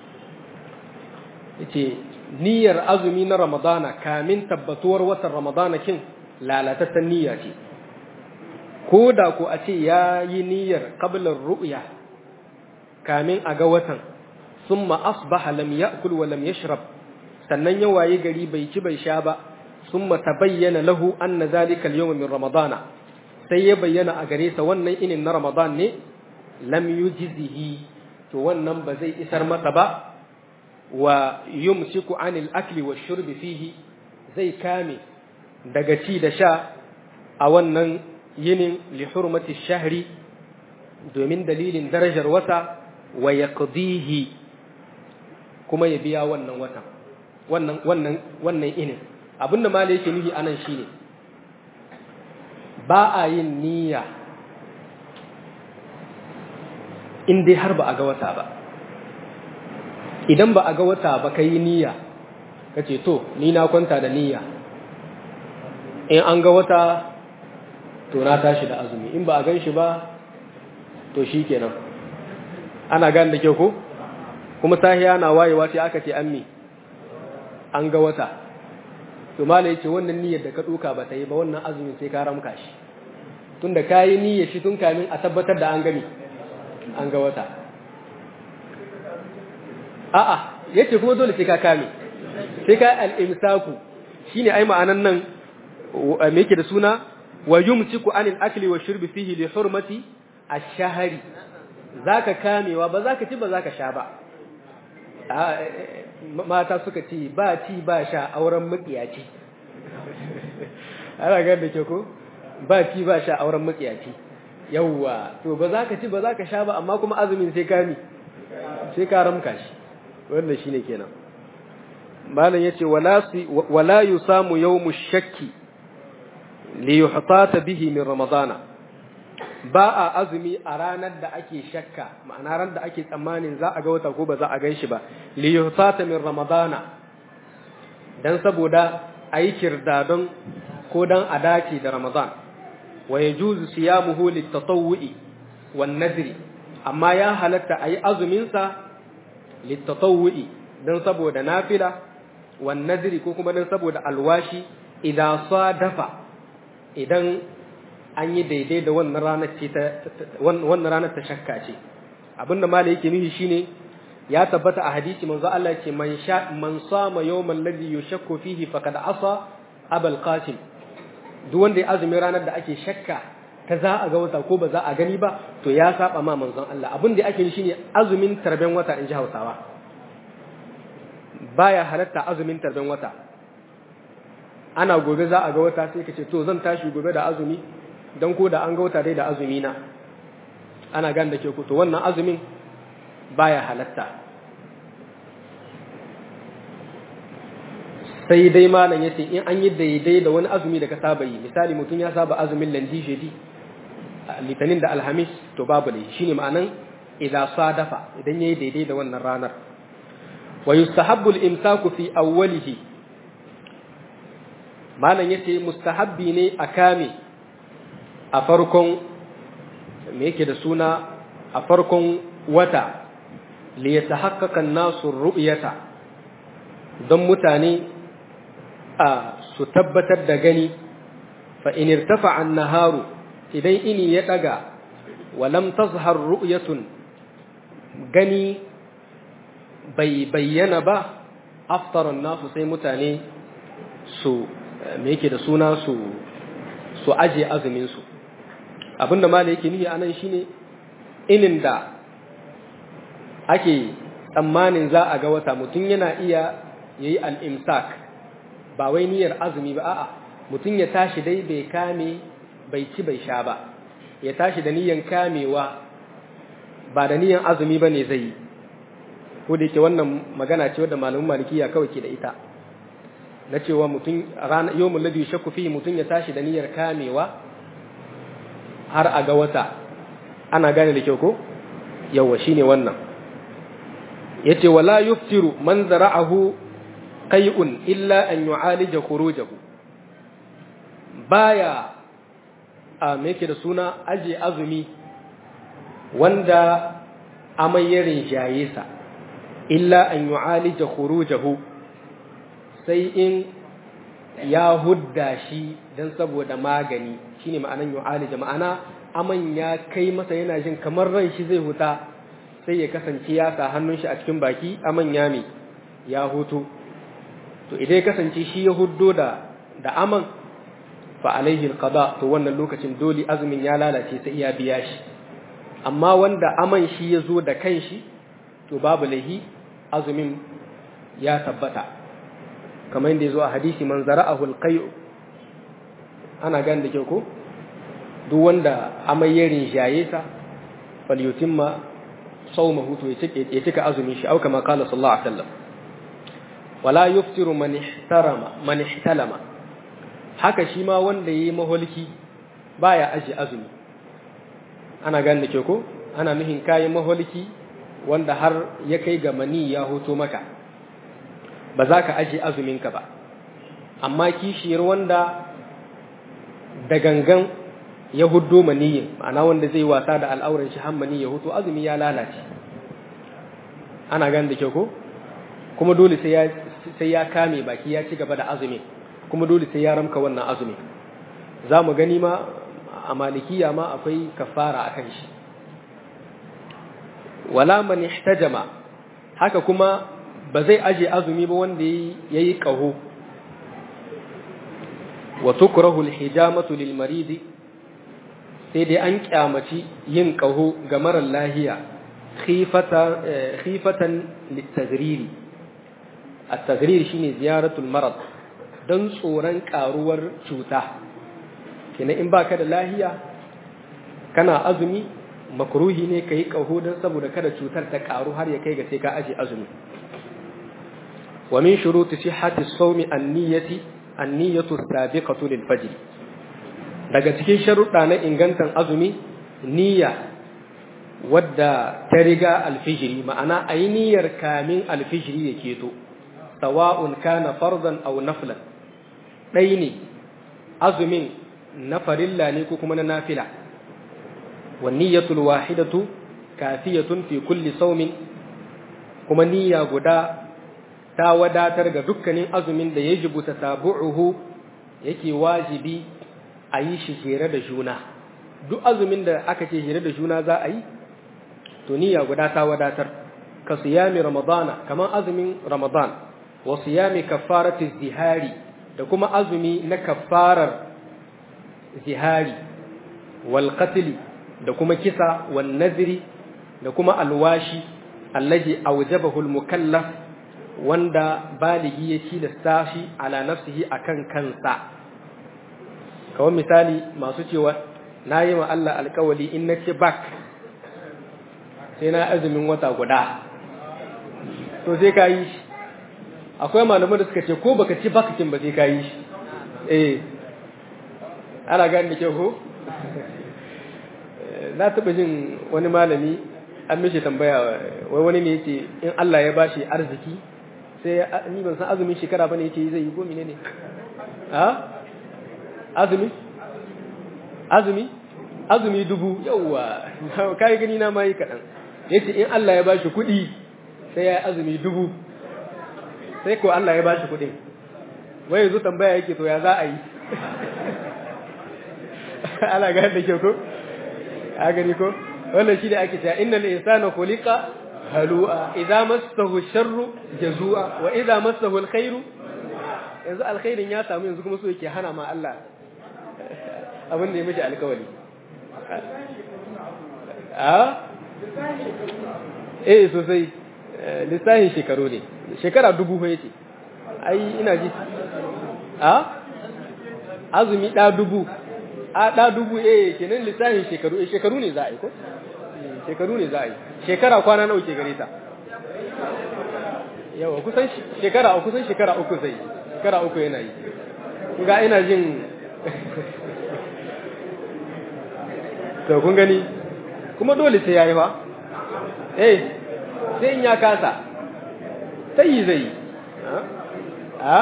yace niyyar azumi na ramadana kamin tabbatuwar watan ramadana kin lalatattun niyya ce ko da ko a ce ya yi niyyar qabla ar-ru'ya kamin a ga watan ثم أصبح لم يأكل ولم يشرب sannan ya waye gari bai ci bai sha ba ثم تبين له أن ذلك اليوم من رمضان sai ya bayyana a gare sa wannan inin na Ramadan ne lam yujzihi to wannan ba zai isar masa ba wa yumsiku anil akli wash shurbi fihi zai kame daga ci da sha a wannan yinin li hurmati shahri domin dalilin darajar wata wa yaqdihi kuma ya biya wannan watan wannan wannan wannan inin abinda malai yake nufi anan shine ba a yin niyya in dai har ba a ga wata ba idan ba a ga wata ba ka yi niyya ka ce to ni na kwanta da niyya in an ga wata to na tashi da azumi in ba a gan shi ba to shi kenan ana gane da kyau ko kuma sahiya na wayewa sai aka ce an mi an ga wata to mala yace wannan niyyar da ka duka ba ta yi ba wannan azumin sai ka ramka shi tunda ka yi niyyar shi tun kamin a tabbatar da an gani an ga wata a'a yace kuma dole sai ka kame sai ka al-imsaku shine ai ma'anan nan me yake da suna wa yumsiku anil akli wa shurbi fihi li hurmati ash-shahri zaka kamewa ba zaka ci ba zaka sha ba mata suka ce ba ci ba sha auren makiyaci ana gan da ke ko ba ci ba sha auren makiyaci yawwa to ba za ka ci ba za ka sha ba amma kuma azumin sai ka mi sai ka ramka shi wannan shine kenan malam yace wala wala yusamu yawmu shakki li yuhtata bihi min ramadana ba a azumi a ranar da ake shakka ma'ana ran da ake tsammanin za a ga wata ko ba za a gan shi ba li yuhtata min ramadana dan saboda ayi kirdadon ko dan a dace da ramadan wa yajuzu siyamuhu litatawwu'i wan nadri amma ya halatta ayi azumin sa litatawwu'i dan saboda nafila wan nadri ko kuma dan saboda alwashi idan sadafa idan an yi daidai da wannan ranar ce ta wannan ranar ta shakka ce abinda malai yake nufi shine ya tabbata a hadisi manzo Allah ce man sha man sama yawmal ladhi yushakku fihi faqad asa abul qasim duk wanda ya azumi ranar da ake shakka ta za a ga wata ko ba za a gani ba to ya saba ma manzon Allah abin da ake yi shine azumin tarben wata in ji Hausawa baya halatta azumin tarben wata ana gobe za a ga wata sai ka ce to zan tashi gobe da azumi dan ko da an ga wata dai da azumi na ana gan da ke ku to wannan azumin baya halatta sai dai malam yace in an yi daidai da wani azumi da ka saba yi misali mutum ya saba azumin landi shedi litinin da alhamis to babu ne shine ma'anan idza sadafa idan yayi daidai da wannan ranar wa yustahabbu al-imsaku fi awwalihi malam yace mustahabbi ne a kame a farkon me yake da suna a farkon wata li yatahaqqaqa an-nasu ru'yata don mutane a su tabbatar da gani fa in irtafa an-naharu idan ini ya daga wa lam tazhar ru'yatun gani bai bayyana ba aftara an-nasu sai mutane su me yake da suna su su aje azumin su abinda ma da yake nufi anan shine inin da ake tsammanin za a ga wata mutum yana iya yayi al-imsak ba wai niyyar azumi ba a'a mutum ya tashi dai bai kame bai ci bai sha ba ya tashi da niyyar kamewa ba da niyyar azumi bane zai yi ko da yake wannan magana ce wadda malamin malikiya kawai ke da ita na cewa mutum rana yawmul ladhi shakku fi mutum ya tashi da niyyar kamewa har a ga wata ana gane da kyau ko yawa shine wannan yace wala yuftiru man zara'ahu qai'un illa an yu'alija khurujahu baya a me yake da suna aje azumi wanda amai ya rinjaye sa illa an yu'alija khurujahu sai in ya hudda shi dan saboda magani shine ma'anan yu'alija ma'ana aman ya kai masa yana jin kamar ran shi zai huta sai ya kasance ya sa hannun shi a cikin baki aman ya me ya hutu to idan ya kasance shi ya huddo da da aman fa alaihi alqada to wannan lokacin dole azumin ya lalace sai ya biya shi amma wanda aman shi ya zo da kanshi to babu lahi azumin ya tabbata kamar yadda ya zo a hadisi man zara'ahu alqay'u ana gan da kyau ko duk wanda amai ya rinjaye sa falyutimma sawmahu to ya cika azumin shi au kama qala sallallahu alaihi wasallam wala yuftiru man ihtarama man ihtalama haka shi ma wanda yayi maholki baya aji azumi ana gan da kyau ko ana nuhin kayan maholki wanda har ya kai ga mani ya hoto maka ba za ka aji azuminka ba amma kishiyar wanda da gangan ya huddo maniyin ma'ana wanda zai wasa da al'auran shi har mani ya hutu azumi ya lalace ana gan da kyau ko kuma dole sai ya sai ya kame baki ya ci gaba da azumi kuma dole sai ya ramka wannan azumi za mu gani ma a malikiya ma akwai kafara akan shi wala man ihtajama haka kuma ba zai aje azumi ba wanda yayi qaho wa tukrahu al-hijamatu lil marid sai dai an kyamaci yin qaho ga marar lahiya khifata khifatan lit-taghriri at-tagrir shine ziyaratul marad dan tsoron karuwar cuta kenan in baka da lahiya kana azumi makruhi ne kai qaho dan saboda kada cutar ta karu har ya kai ga sai ka aje azumi wa min shuruti sihhati as-sawmi an-niyyati an-niyyatu sabiqatu lil-fajr daga cikin sharuɗa na ingantan azumi niyya wadda ta riga alfijiri ma'ana ayi niyyar kamin alfijiri ya keto sawa'un kana fardan aw naflan dai ne azumin na farilla ne ko kuma na nafila wan niyyatul wahidatu kafiyatun fi kulli sawmin kuma niyya guda ta wadatar ga dukkanin azumin da yajibu tatabu'uhu yake wajibi a yi shi jere da juna duk azumin da aka ce jere da juna za a yi to niyya guda ta wadatar ka siyami ramadana kamar azumin ramadan wa siyami kafarati zihari da kuma azumi na kafarar zihari wal qatl da kuma kisa wan nazri da kuma alwashi allazi awjabahu al mukallaf wanda baligi ya tilasta shi ala nafsihi akan kansa kawai misali masu cewa na yi ma Allah alkawali in na ce bak sai na azumin wata guda to sai ka yi shi akwai malaman da suka ce ko baka ci bakakin ba sai ka yi shi eh ana gani da kyau ko na taɓa jin wani malami an mishi tambaya wai wani ne yace in Allah ya bashi arziki sai ni ban san azumin shekara bane yace zai yi ko menene ha azumi azumi azumi dubu yauwa kai gani na mai kadan yace in Allah ya bashi kuɗi sai ya azumi dubu sai ko Allah ya bashi kuɗin wai yanzu tambaya yake to ya za a yi ana ga da ke ko a gani ko wannan shi da ake cewa innal insana khuliqa halu'a idza massahu sharru jazua wa idza massahu alkhairu yanzu alkhairin ya samu yanzu kuma so yake hana ma Allah abin da ya mishi alkawari a eh sosai lissahin shekaru ne shekara dubu fa yace ai ina ji a azumi da dubu a da dubu eh kenan lissahin shekaru eh shekaru ne za a yi ko shekaru ne za a yi shekara kwana nawa ke gare ta yawa kusan shekara kusan shekara uku zai shekara uku yana yi ga ina jin to kun gani kuma dole sai yayi fa eh sai in ya kasa sai yi zai a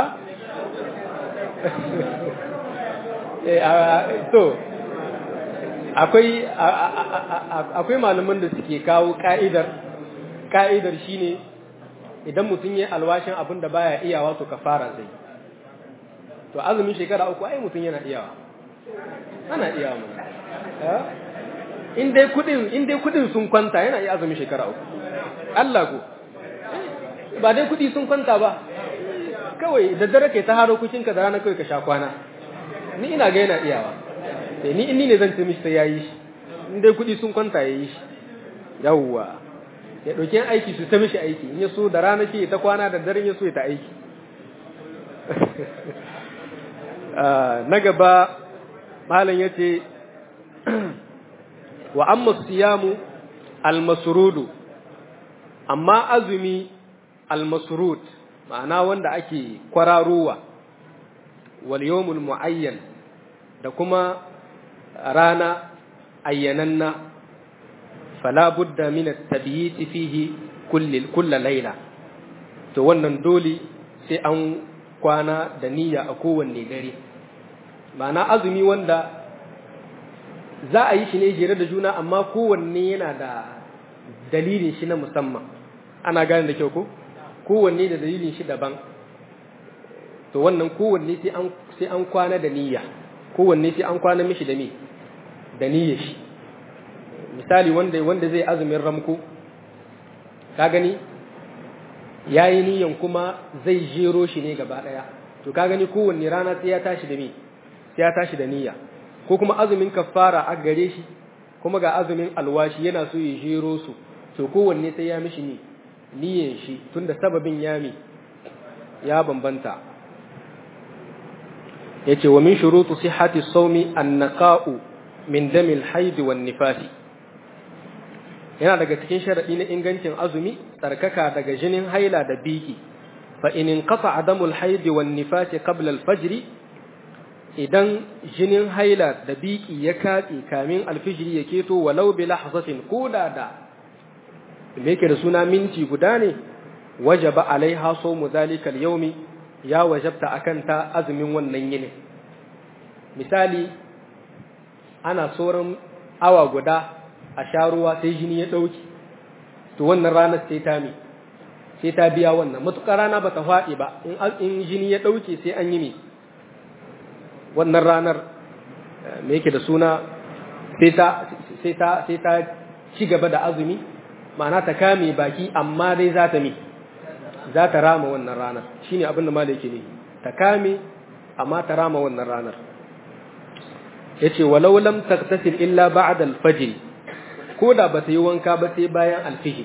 eh to akwai akwai malaman da suke kawo ka'idar ka'idar shine idan mutum ya alwashin abin da baya iyawa to kafara zai to azumin shekara uku ai mutum yana iyawa ana iyawa mun in dai kudin in dai kudin sun kwanta yana iya azumin shekara uku Allah ko ba dai kudi sun kwanta ba kawai da dare kai ta haro kucinka da rana kawai ka sha kwana ni ina ga yana iyawa sai ni inni ne zan ce mishi sai yayi shi in dai kudi sun kwanta yayi shi yawwa ya dauki aiki su ta mishi aiki in ya so da rana shi ta kwana da daren ya so ya ta aiki na gaba malam yace wa amma siyamu almasrudu amma azumi almasrud ma'ana wanda ake kwararowa wal yawmul muayyan da kuma rana ayyananna fala budda min at-tabyit fihi kulli kull layla to wannan dole sai an kwana da niyya a kowanne dare ma'ana azumi wanda za a yi shi ne jere da juna amma kowanne yana da dalilin shi na musamman ana gane da kyau ko kowanne da dalilin shi daban to wannan kowanne sai an sai an kwana da niyya kowanne sai an kwana mishi da me da niyyar shi misali wanda wanda zai azumin ramko ka gani yayi niyyan kuma zai jero shi ne gaba daya to ka gani kowanne rana sai ya tashi da me sai ya tashi da niyya ko kuma azumin kafara a gare shi kuma ga azumin alwashi yana so ya jero su to kowanne sai ya mishi ni niyyar shi tunda sababin ya mi ya bambanta yace wa min shurutu sihhati sawmi an-naqa'u min damil haid wan nifasi yana daga cikin sharadi na ingancin azumi tsarkaka daga jinin haila da biki fa in inqata adamul haid wan nifasi qabla al-fajr idan jinin haila da biki ya katse kamin alfijiri ya keto walau bi lahzatin koda da me yake da suna minti guda ne wajaba alaiha sawmu zalika al-yawmi ya wajabta akan ta azumin wannan yini misali ana sauran awa guda a sha ruwa sai jini ya ɗauki to wannan ranar sai ta mi sai ta biya wannan matuƙar rana ba ta faɗi ba in jini ya ɗauke sai an yi mi wannan ranar me yake da suna sai ta ci gaba da azumi ma'ana ta kame baki amma dai za ta mi za ta rama wannan ranar shine abin da malai yake ne ta kame amma ta rama wannan ranar yace walau lam taqtasil illa ba'da al-fajr ko da ba ta yi wanka ba sai bayan al-fajr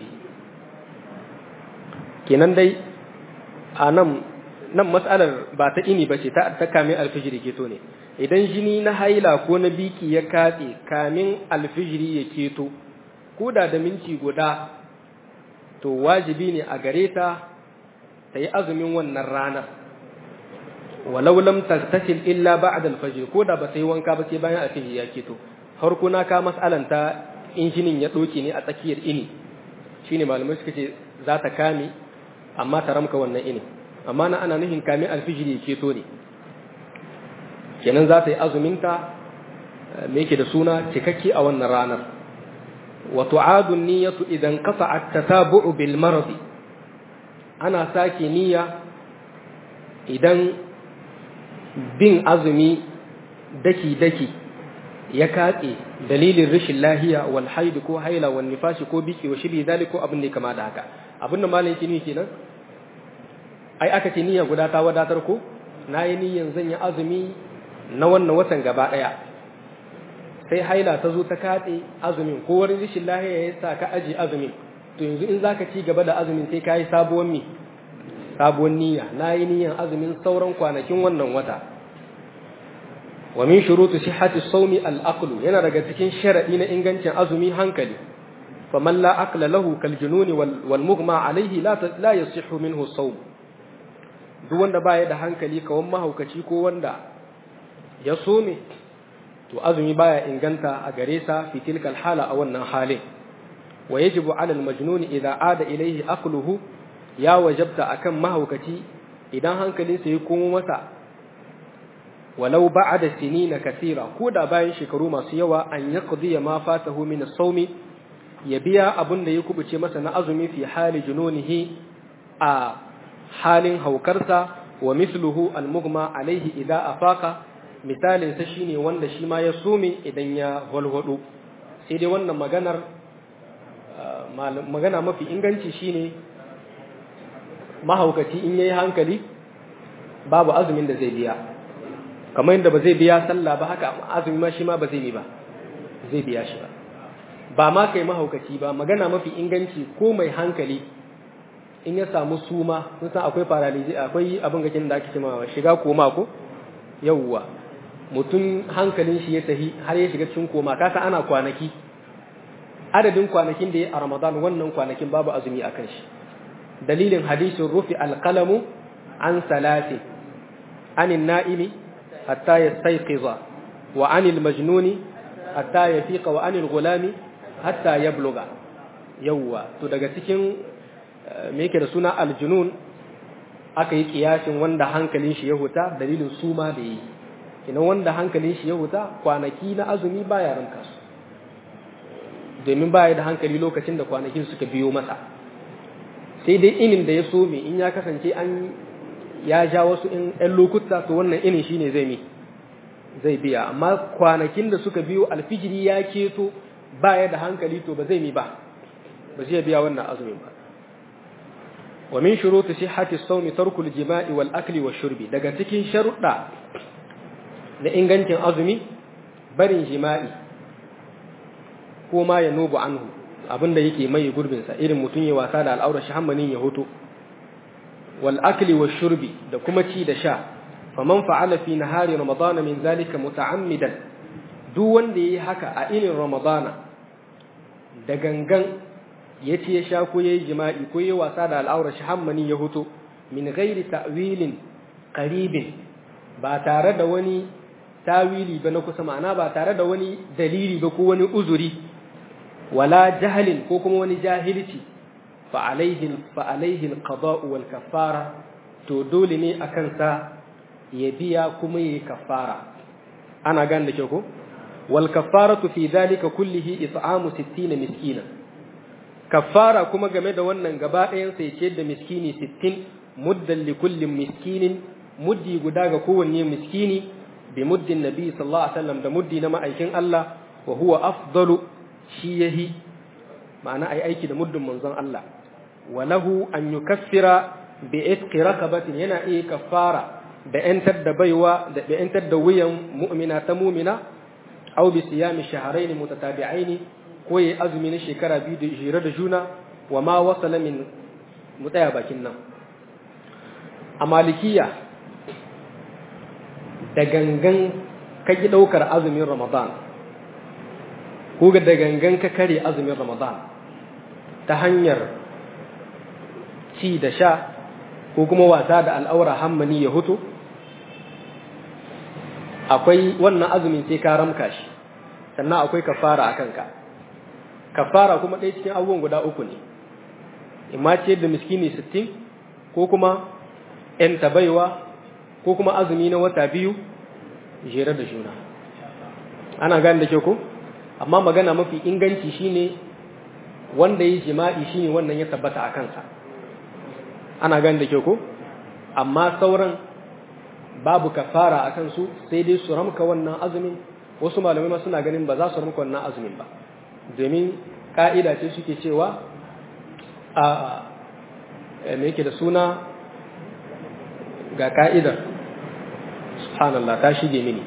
kenan dai a nan nan mas'alar ba ta ini bace ta ta kame al-fajr keto ne idan jini na haila ko na biki ya katse kamin al-fajr ya keto ko da da minti guda to wajibi ne a gare ta ta yi azumin wannan ranar walau lam tattasil illa ba'da al-fajr ko da ba ta yi wanka ba sai bayan al-fajr ya keto har kuna ka mas'alan ta injinin ya doke ne a tsakiyar ini shine malamai suka ce za ta kame amma ta ramka wannan ini amma na ana nufin kame al-fajr ya keto ne kenan za ta yi azumin ta me yake da suna cikakke a wannan ranar wa tu'adu an-niyyatu idan qata'a at-tatabu'u bil maradi ana sake niyya idan bin azumi daki-daki ya katse dalilin rashin lahiya wal haidu ko haila wal nifashi ko biki wa shibi zalik ko abin da kama da haka abin da malam yake nufi kenan ai aka ce niyya guda ta wadatar ko nayi niyyan zan yi azumi na wannan watan gaba daya sai haila ta zo ta katse azumin ko wani rashin lahiya ya sa ka aji azumin to yanzu in zaka ci gaba da azumin sai kai sabuwar mi sabuwar niyya nayi niyyan azumin sauran kwanakin wannan wata wa min shuruti sihhati sawmi al-aql yana daga cikin sharadi na ingancin azumi hankali faman la aqla lahu kal jununi wal mughma alayhi la la yasihhu minhu sawm duk wanda baya da hankali kawan mahaukaci ko wanda ya some to azumi baya inganta a gare sa fi tilkal hala a wannan halin wa yajibu ala al-majnun idza ada ilayhi aqluhu ya wajabta akan mahaukaci idan hankalinsa ya komo masa walau ba'da sinina kathira ko da bayan shekaru masu yawa an yaqdi ma fatahu min as-sawmi ya biya abin da ya kubuce masa na azumi fi hali jununihi a halin haukarsa wa mithluhu al-mughma alayhi idza afaqa misalin sa shine wanda shi ma ya sume idan ya walwado sai dai wannan maganar magana mafi inganci shine mahaukaci in yayi hankali babu azumin da zai biya kamar yadda ba zai biya sallah ba haka azumi ma shi ma ba zai yi ba zai biya shi ba ba ma kai mahaukaci ba magana mafi inganci ko mai hankali in ya samu suma sun san akwai paralysis akwai abin gakin da ake cewa shiga koma ko yawwa mutum hankalin shi ya tahi har ya shiga cikin koma kasa ana kwanaki adadin kwanakin da ya a Ramadan wannan kwanakin babu azumi a kan shi dalilin hadisin rufi alqalamu an salati anin na'imi hatta yastayqiza wa anil majnuni hatta yafiqa wa anil gulami hatta yabluga yawwa to daga cikin me yake da suna aljunun aka yi kiyasin wanda hankalin shi ya huta dalilin suma da yi ina wanda hankalin shi ya huta kwanaki na azumi baya ranka su domin baya da hankali lokacin da kwanakin suka biyo masa sai dai inin da ya so me in ya kasance an ya ja wasu in ɗan lokuta to wannan inin shine zai mi zai biya amma kwanakin da suka biyo alfijiri ya keto baya da hankali to ba zai mi ba ba zai biya wannan azumin ba wa min shuruti sihhati as-sawmi tarku al-jima'i wal akli wash shurbi daga cikin sharuɗa na ingancin azumi barin jima'i ko ma ya nubu anhu abinda yake mai gurbin sa irin mutun ya wasa da al'aura shi hammanin ya hoto wal akli wash shurbi da kuma ci da sha faman fa'ala fi nahari ramadana min zalika muta'ammidan duk wanda yayi haka a irin ramadana da gangan ya ce ya sha ko ya yi jima'i ko ya wasa da al'aurar shi hammani ya huto min gairi ta'wilin qaribin ba tare da wani tawili ba na kusa ma'ana ba tare da wani dalili ba ko wani uzuri wala jahalin ko kuma wani jahilci fa alaihi fa alaihi alqada'u wal kaffara to dole ne akan sa ya biya kuma yayi kaffara ana gan da ke ko wal kaffaratu fi dhalika kullihi it'amu 60 miskina kaffara kuma game da wannan gaba ɗayan sai ce da miskini 60 muddan li kullin miskinin muddi guda ga kowanne miskini bi muddin nabi sallallahu alaihi wasallam da muddi na ma'aikin Allah wa huwa afdalu shi yahi ma'ana ai aiki da muddin manzon Allah wa lahu an yukaffira bi itqi raqabatin yana iya kaffara da yantar da baiwa da yantar da wuyan mu'mina ta mu'mina aw bi siyami shahrayn mutatabi'ain ko yi azumi na shekara biyu da jira da juna wa ma wasala min mutaya bakin nan a malikiya da gangan ka ki daukar azumin ramadan ko da gangan ka kare azumin ramadan ta hanyar ci da sha ko kuma wasa da al'aura hammani ya hutu akwai wannan azumin sai ka ramka shi sannan akwai kafara a kanka kafara kuma ɗaya cikin abubuwan guda uku ne imma ce da miskini sittin ko kuma ‘yan tabaiwa ko kuma azumi na wata biyu jere da juna ana gane da ke ko amma magana mafi inganci shine wanda yi jima'i shine wannan ya tabbata a kansa ana gane da ke ko amma sauran babu kafara a kansu sai dai su ramka wannan azumin wasu malamai ma suna ganin ba za su ramka wannan azumin ba domin ka'ida ce suke cewa a me yake da suna ga ka'idar subhanallah ta shige mini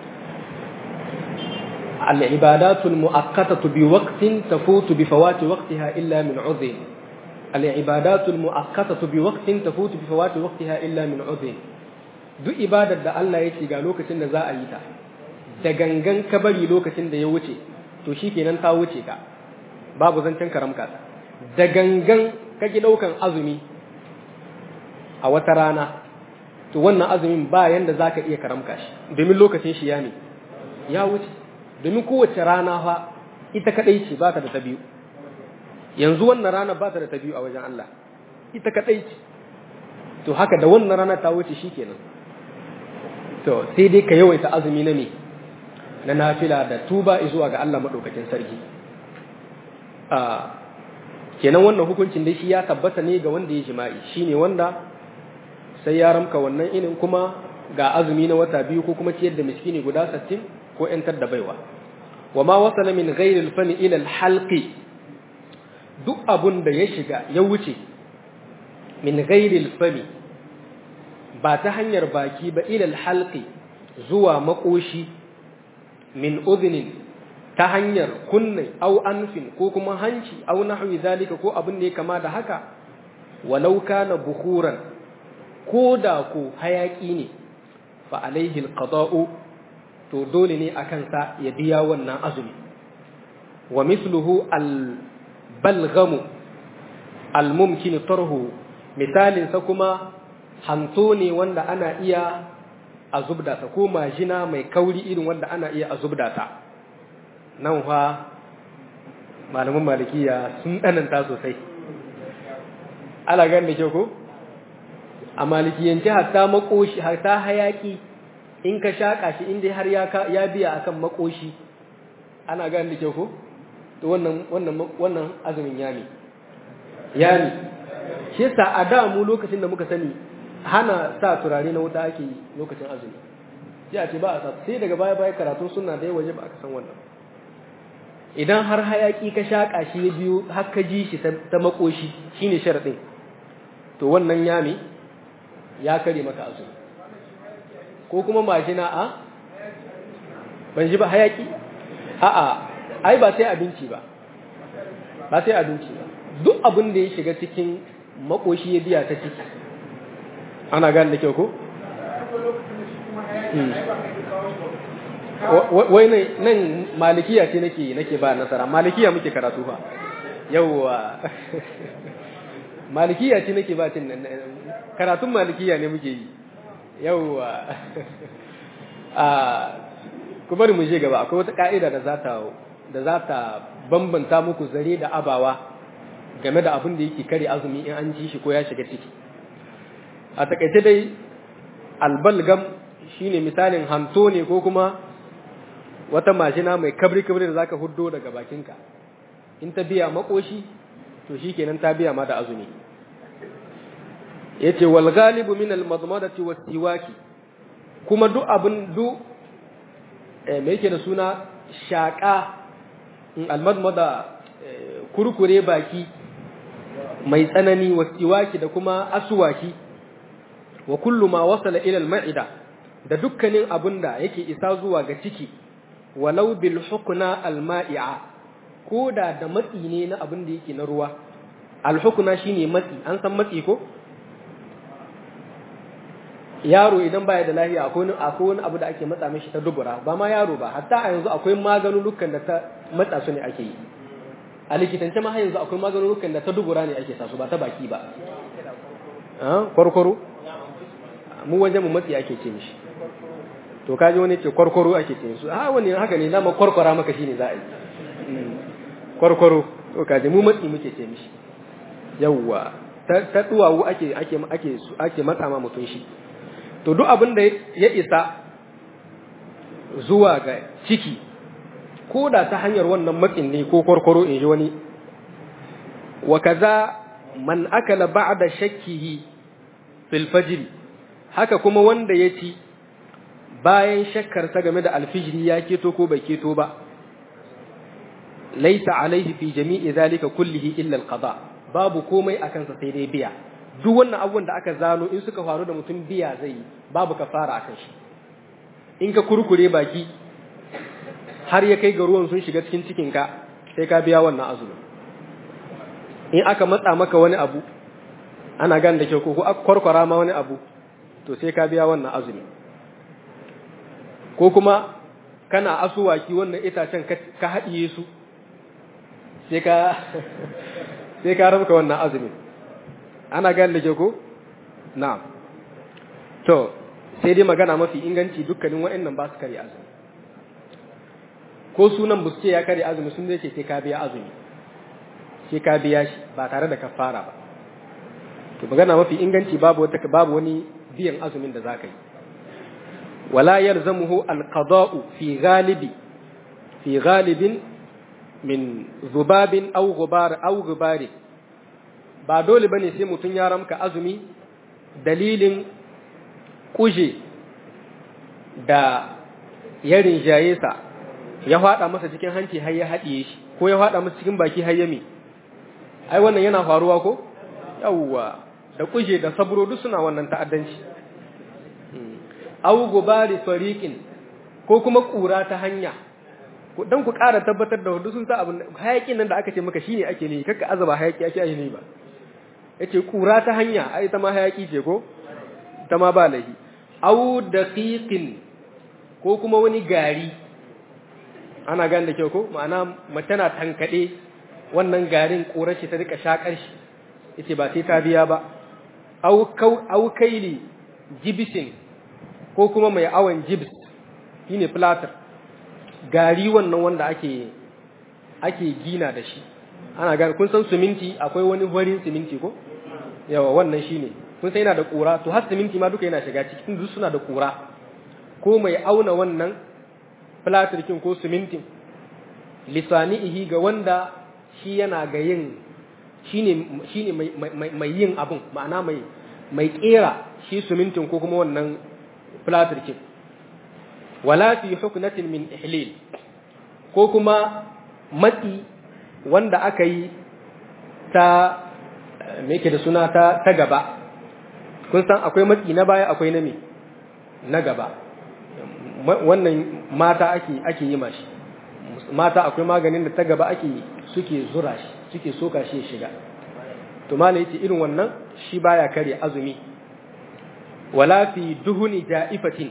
العبادات المؤقتة بوقت تفوت بفوات وقتها إلا من عذر العبادات المؤقتة بوقت تفوت بفوات وقتها إلا من عذر duk ibadar da Allah ya ce ga lokacin da za a yi ta da gangan ka bari lokacin da ya wuce to shi kenan ta wuce ka babu zancen karamka ta da gangan ka ki ɗaukan azumi a wata rana to wannan azumin ba yanda za ka iya karamka shi domin lokacin shi ya ne ya wuce domin kowace rana fa ita kaɗai ce ba ta da ta biyu yanzu wannan rana ba ta da ta biyu a wajen Allah ita kaɗai ce to haka da wannan rana ta wuce shi kenan to sai dai ka yawaita azumi na ne na nafila da tuba zuwa ga Allah maɗaukakin sarki kenan wannan hukuncin dai shi ya tabbata ne ga wanda ya jima'i shine wanda sai ya ramka wannan inin kuma ga azumi na wata biyu ko kuma ciyar da miskini guda 60 ko ‘yantar da baiwa wa ma wasala min ghairil fani ila halqi duk abun da ya shiga ya wuce min ghairil fani ba ta hanyar baki ba ila halqi zuwa makoshi min udhnin ta hanyar kunne au anfin ko kuma hanci au nahwi zalika ko abin da ya kama da haka walau kana bukhuran ko da ko hayaki ne fa alaihi alqada'u to dole ne a kansa ya biya wannan azumi wa misluhu al-balghamu al-mumkin tarhu misalin sa kuma hanto ne wanda ana iya a zubda ta ko majina mai kauri irin wanda ana iya a zubda ta nan fa malaman malikiya sun dananta sosai ala gan da ke ko a malikiyance hatta makoshi hatta hayaki in ka shaƙa shi inda har ya biya akan makoshi ana gane da kyau ko to wannan wannan wannan azumin yami yami shi yasa a da mu lokacin da muka sani hana sa turare na wuta ake lokacin azumi sai a ce ba a sa sai daga baya baya karatu suna da waje ba aka san wannan idan har hayaki ka shaƙa shi ya biyo har ka ji shi ta makoshi shine sharadin to wannan yami ya kare maka azumi ko kuma majina a ban ji ba hayaki a'a ai ba sai abinci ba ba sai abinci ba duk abin da ya shiga cikin makoshi ya biya ta ciki ana gane da kyau ko wai nan malikiya ce nake nake ba nasara malikiya muke karatu fa yawwa malikiya ce nake ba cin karatun malikiya ne muke yi yawwa a ku bari mu je gaba akwai wata ka'ida da za ta da za ta bambanta muku zare da abawa game da abin da yake kare azumi in an ji shi ko ya shiga ciki a takaice dai albalgam shine misalin hanto ne ko kuma wata mashina mai kabri-kabri da zaka huddo daga bakinka in ta biya makoshi to shikenan ta biya ma da azumi yace wal ghalibu min al madmadati was siwaki kuma duk abin du eh me yake da suna shaka al madmada kurkure baki mai tsanani was siwaki da kuma aswaki wa kullu ma wasala ila al ma'ida da dukkanin abinda yake isa zuwa ga ciki walau bil hukna al ma'i'a ko da da matsi ne na abin da yake na ruwa al hukna shine matsi an san matsi ko yaro idan baya da lafiya akwai akwai wani abu da ake matsa mishi ta dubura ba ma yaro ba hatta a yanzu akwai maganunukan da ta matsa su ne ake yi a likitance ma har yanzu akwai maganunukan da ta dubura ne ake sa su ba ta baki ba kwarkwaro mu wajen mu matsi ake ce mishi to kaji wani ce kwarkwaro ake ce su a wani haka ne dama kwarkwara maka shine za a yi kwarkwaro to kaji mu matsi muke ce mishi yawwa ta duwawu ake ake ake ake matsa ma mutun shi to duk abin da ya isa zuwa ga ciki ko da ta hanyar wannan matsin ne ko kwarkwaro in ji wani wa kaza man akala ba'da shakkihi fil fajr haka kuma wanda ya ci bayan shakkarsa game da alfijiri ya keto ko bai keto ba laisa alaihi fi jami'i zalika kullihi illa alqada babu komai akan sa sai dai biya duk wannan abubuwan da aka zano in suka faru da mutum biya zai yi babu kafara akan shi in ka kurkure baki har ya kai ga ruwan sun shiga cikin cikin ka sai ka biya wannan azumi in aka matsa maka wani abu ana gan da kyau ko aka kwarkwara ma wani abu to sai ka biya wannan azumi ko kuma kana asuwaki wannan itacen ka haɗiye su sai ka sai ka rabka wannan azumi ana gane da ke ko na'am to sai dai magana mafi inganci dukkanin wa'annan ba su kare azumi ko sunan bu ce ya kare azumi sun zai ce sai ka biya azumi sai ka biya shi ba tare da kafara ba to magana mafi inganci babu wata babu wani biyan azumin da zaka yi wala yalzamuhu alqada'u fi ghalibi fi ghalibin min zubabin aw gubar aw gubari ba dole bane sai mutun ya ramka azumi dalilin kuje da ya rinjaye sa ya fada masa cikin hanci har ya haɗiye shi ko ya fada masa cikin baki har ya mi ai wannan yana faruwa ko yawwa da kuje da sabro duk suna wannan ta'addanci aw gubari fariqin ko kuma kura ta hanya dan ku ƙara tabbatar da hudu sun sa abin hayakin nan da aka ce maka shine ake ne kakka azaba hayaki ake yi ne ba yace kura ta hanya ai ta ma hayaki ce ko ta ma ba lahi aw daqiqin ko kuma wani gari ana gane da kyau ko ma'ana mace na tankade wannan garin kurar shi ta rika shakar shi yace ba sai ta biya ba aw kau aw kaili jibisin ko kuma mai awon jibs shine platter gari wannan wanda ake ake gina da shi ana gane kun san siminti akwai wani farin siminti ko yawa wannan shine kun san yana da kura to har siminti ma duka yana shiga cikin duk suna da kura ko mai auna wannan platirkin ko simintin lisanihi ga wanda shi yana ga yin shine shine mai mai yin abun ma'ana mai mai kera shi simintin ko kuma wannan platirkin wala fi huknatin min ihlil ko kuma matsi wanda aka yi ta me yake da suna ta ta gaba kun san akwai matsi na baya akwai na me na gaba wannan mata ake ake yi mashi mata akwai maganin da ta gaba ake suke zura shi suke soka shi shiga to malai yace irin wannan shi baya kare azumi wala fi duhuni ja'ifatin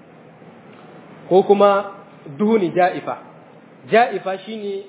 ko kuma duhuni ja'ifa ja'ifa shine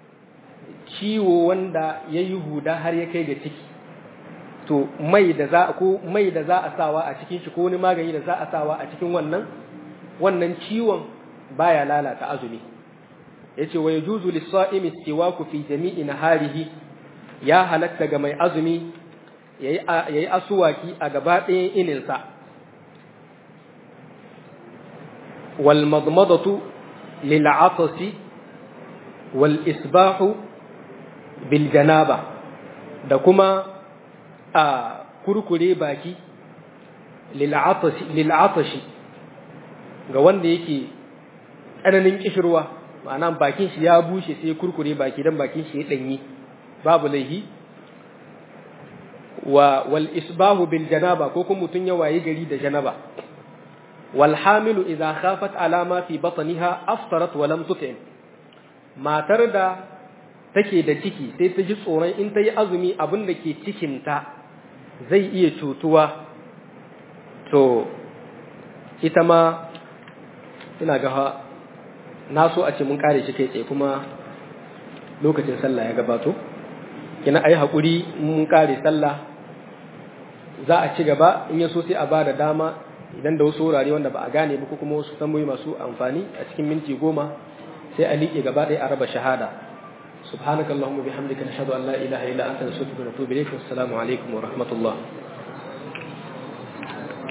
ciwo wanda yayi huda har ya kai ga ciki to mai da za ko mai da za a sawa a cikin shi ko wani magani da za a sawa a cikin wannan wannan ciwon baya lalata azumi yace wa yajuzu lis-sa'imi istiwaku fi jami'i naharihi ya halatta ga mai azumi yayi yayi asuwaki a gaba ɗayan ininsa wal madmadatu lil'atasi wal isbahu bil janaba da kuma a kurkure baki lil'atashi ga wanda yake tsananin kishirwa ma'ana bakin shi ya bushe sai kurkure baki dan bakin shi ya danyi babu laihi wa wal isbahu bil janaba ko kuma mutun ya wayi gari da janaba wal hamilu idza khafat ala ma fi batniha aftarat wa lam tut'im matar da take da ciki sai ta ji tsoron in ta yi azumi abin da ke cikinta zai iya cutuwa to ita ma ina ga na so a ce mun kare shi kai tsaye kuma lokacin sallah ya gabato kina ayi haƙuri mun kare sallah za a ci gaba in ya so sai a ba da dama idan da wasu wurare wanda ba a gane ba ko kuma wasu tambayoyi masu amfani a cikin minti goma sai a liƙe gaba ɗaya a raba shahada سبحانك اللهم وبحمدك نشهد أن لا إله إلا أنت نستغفرك ونتوب إليك والسلام عليكم ورحمة الله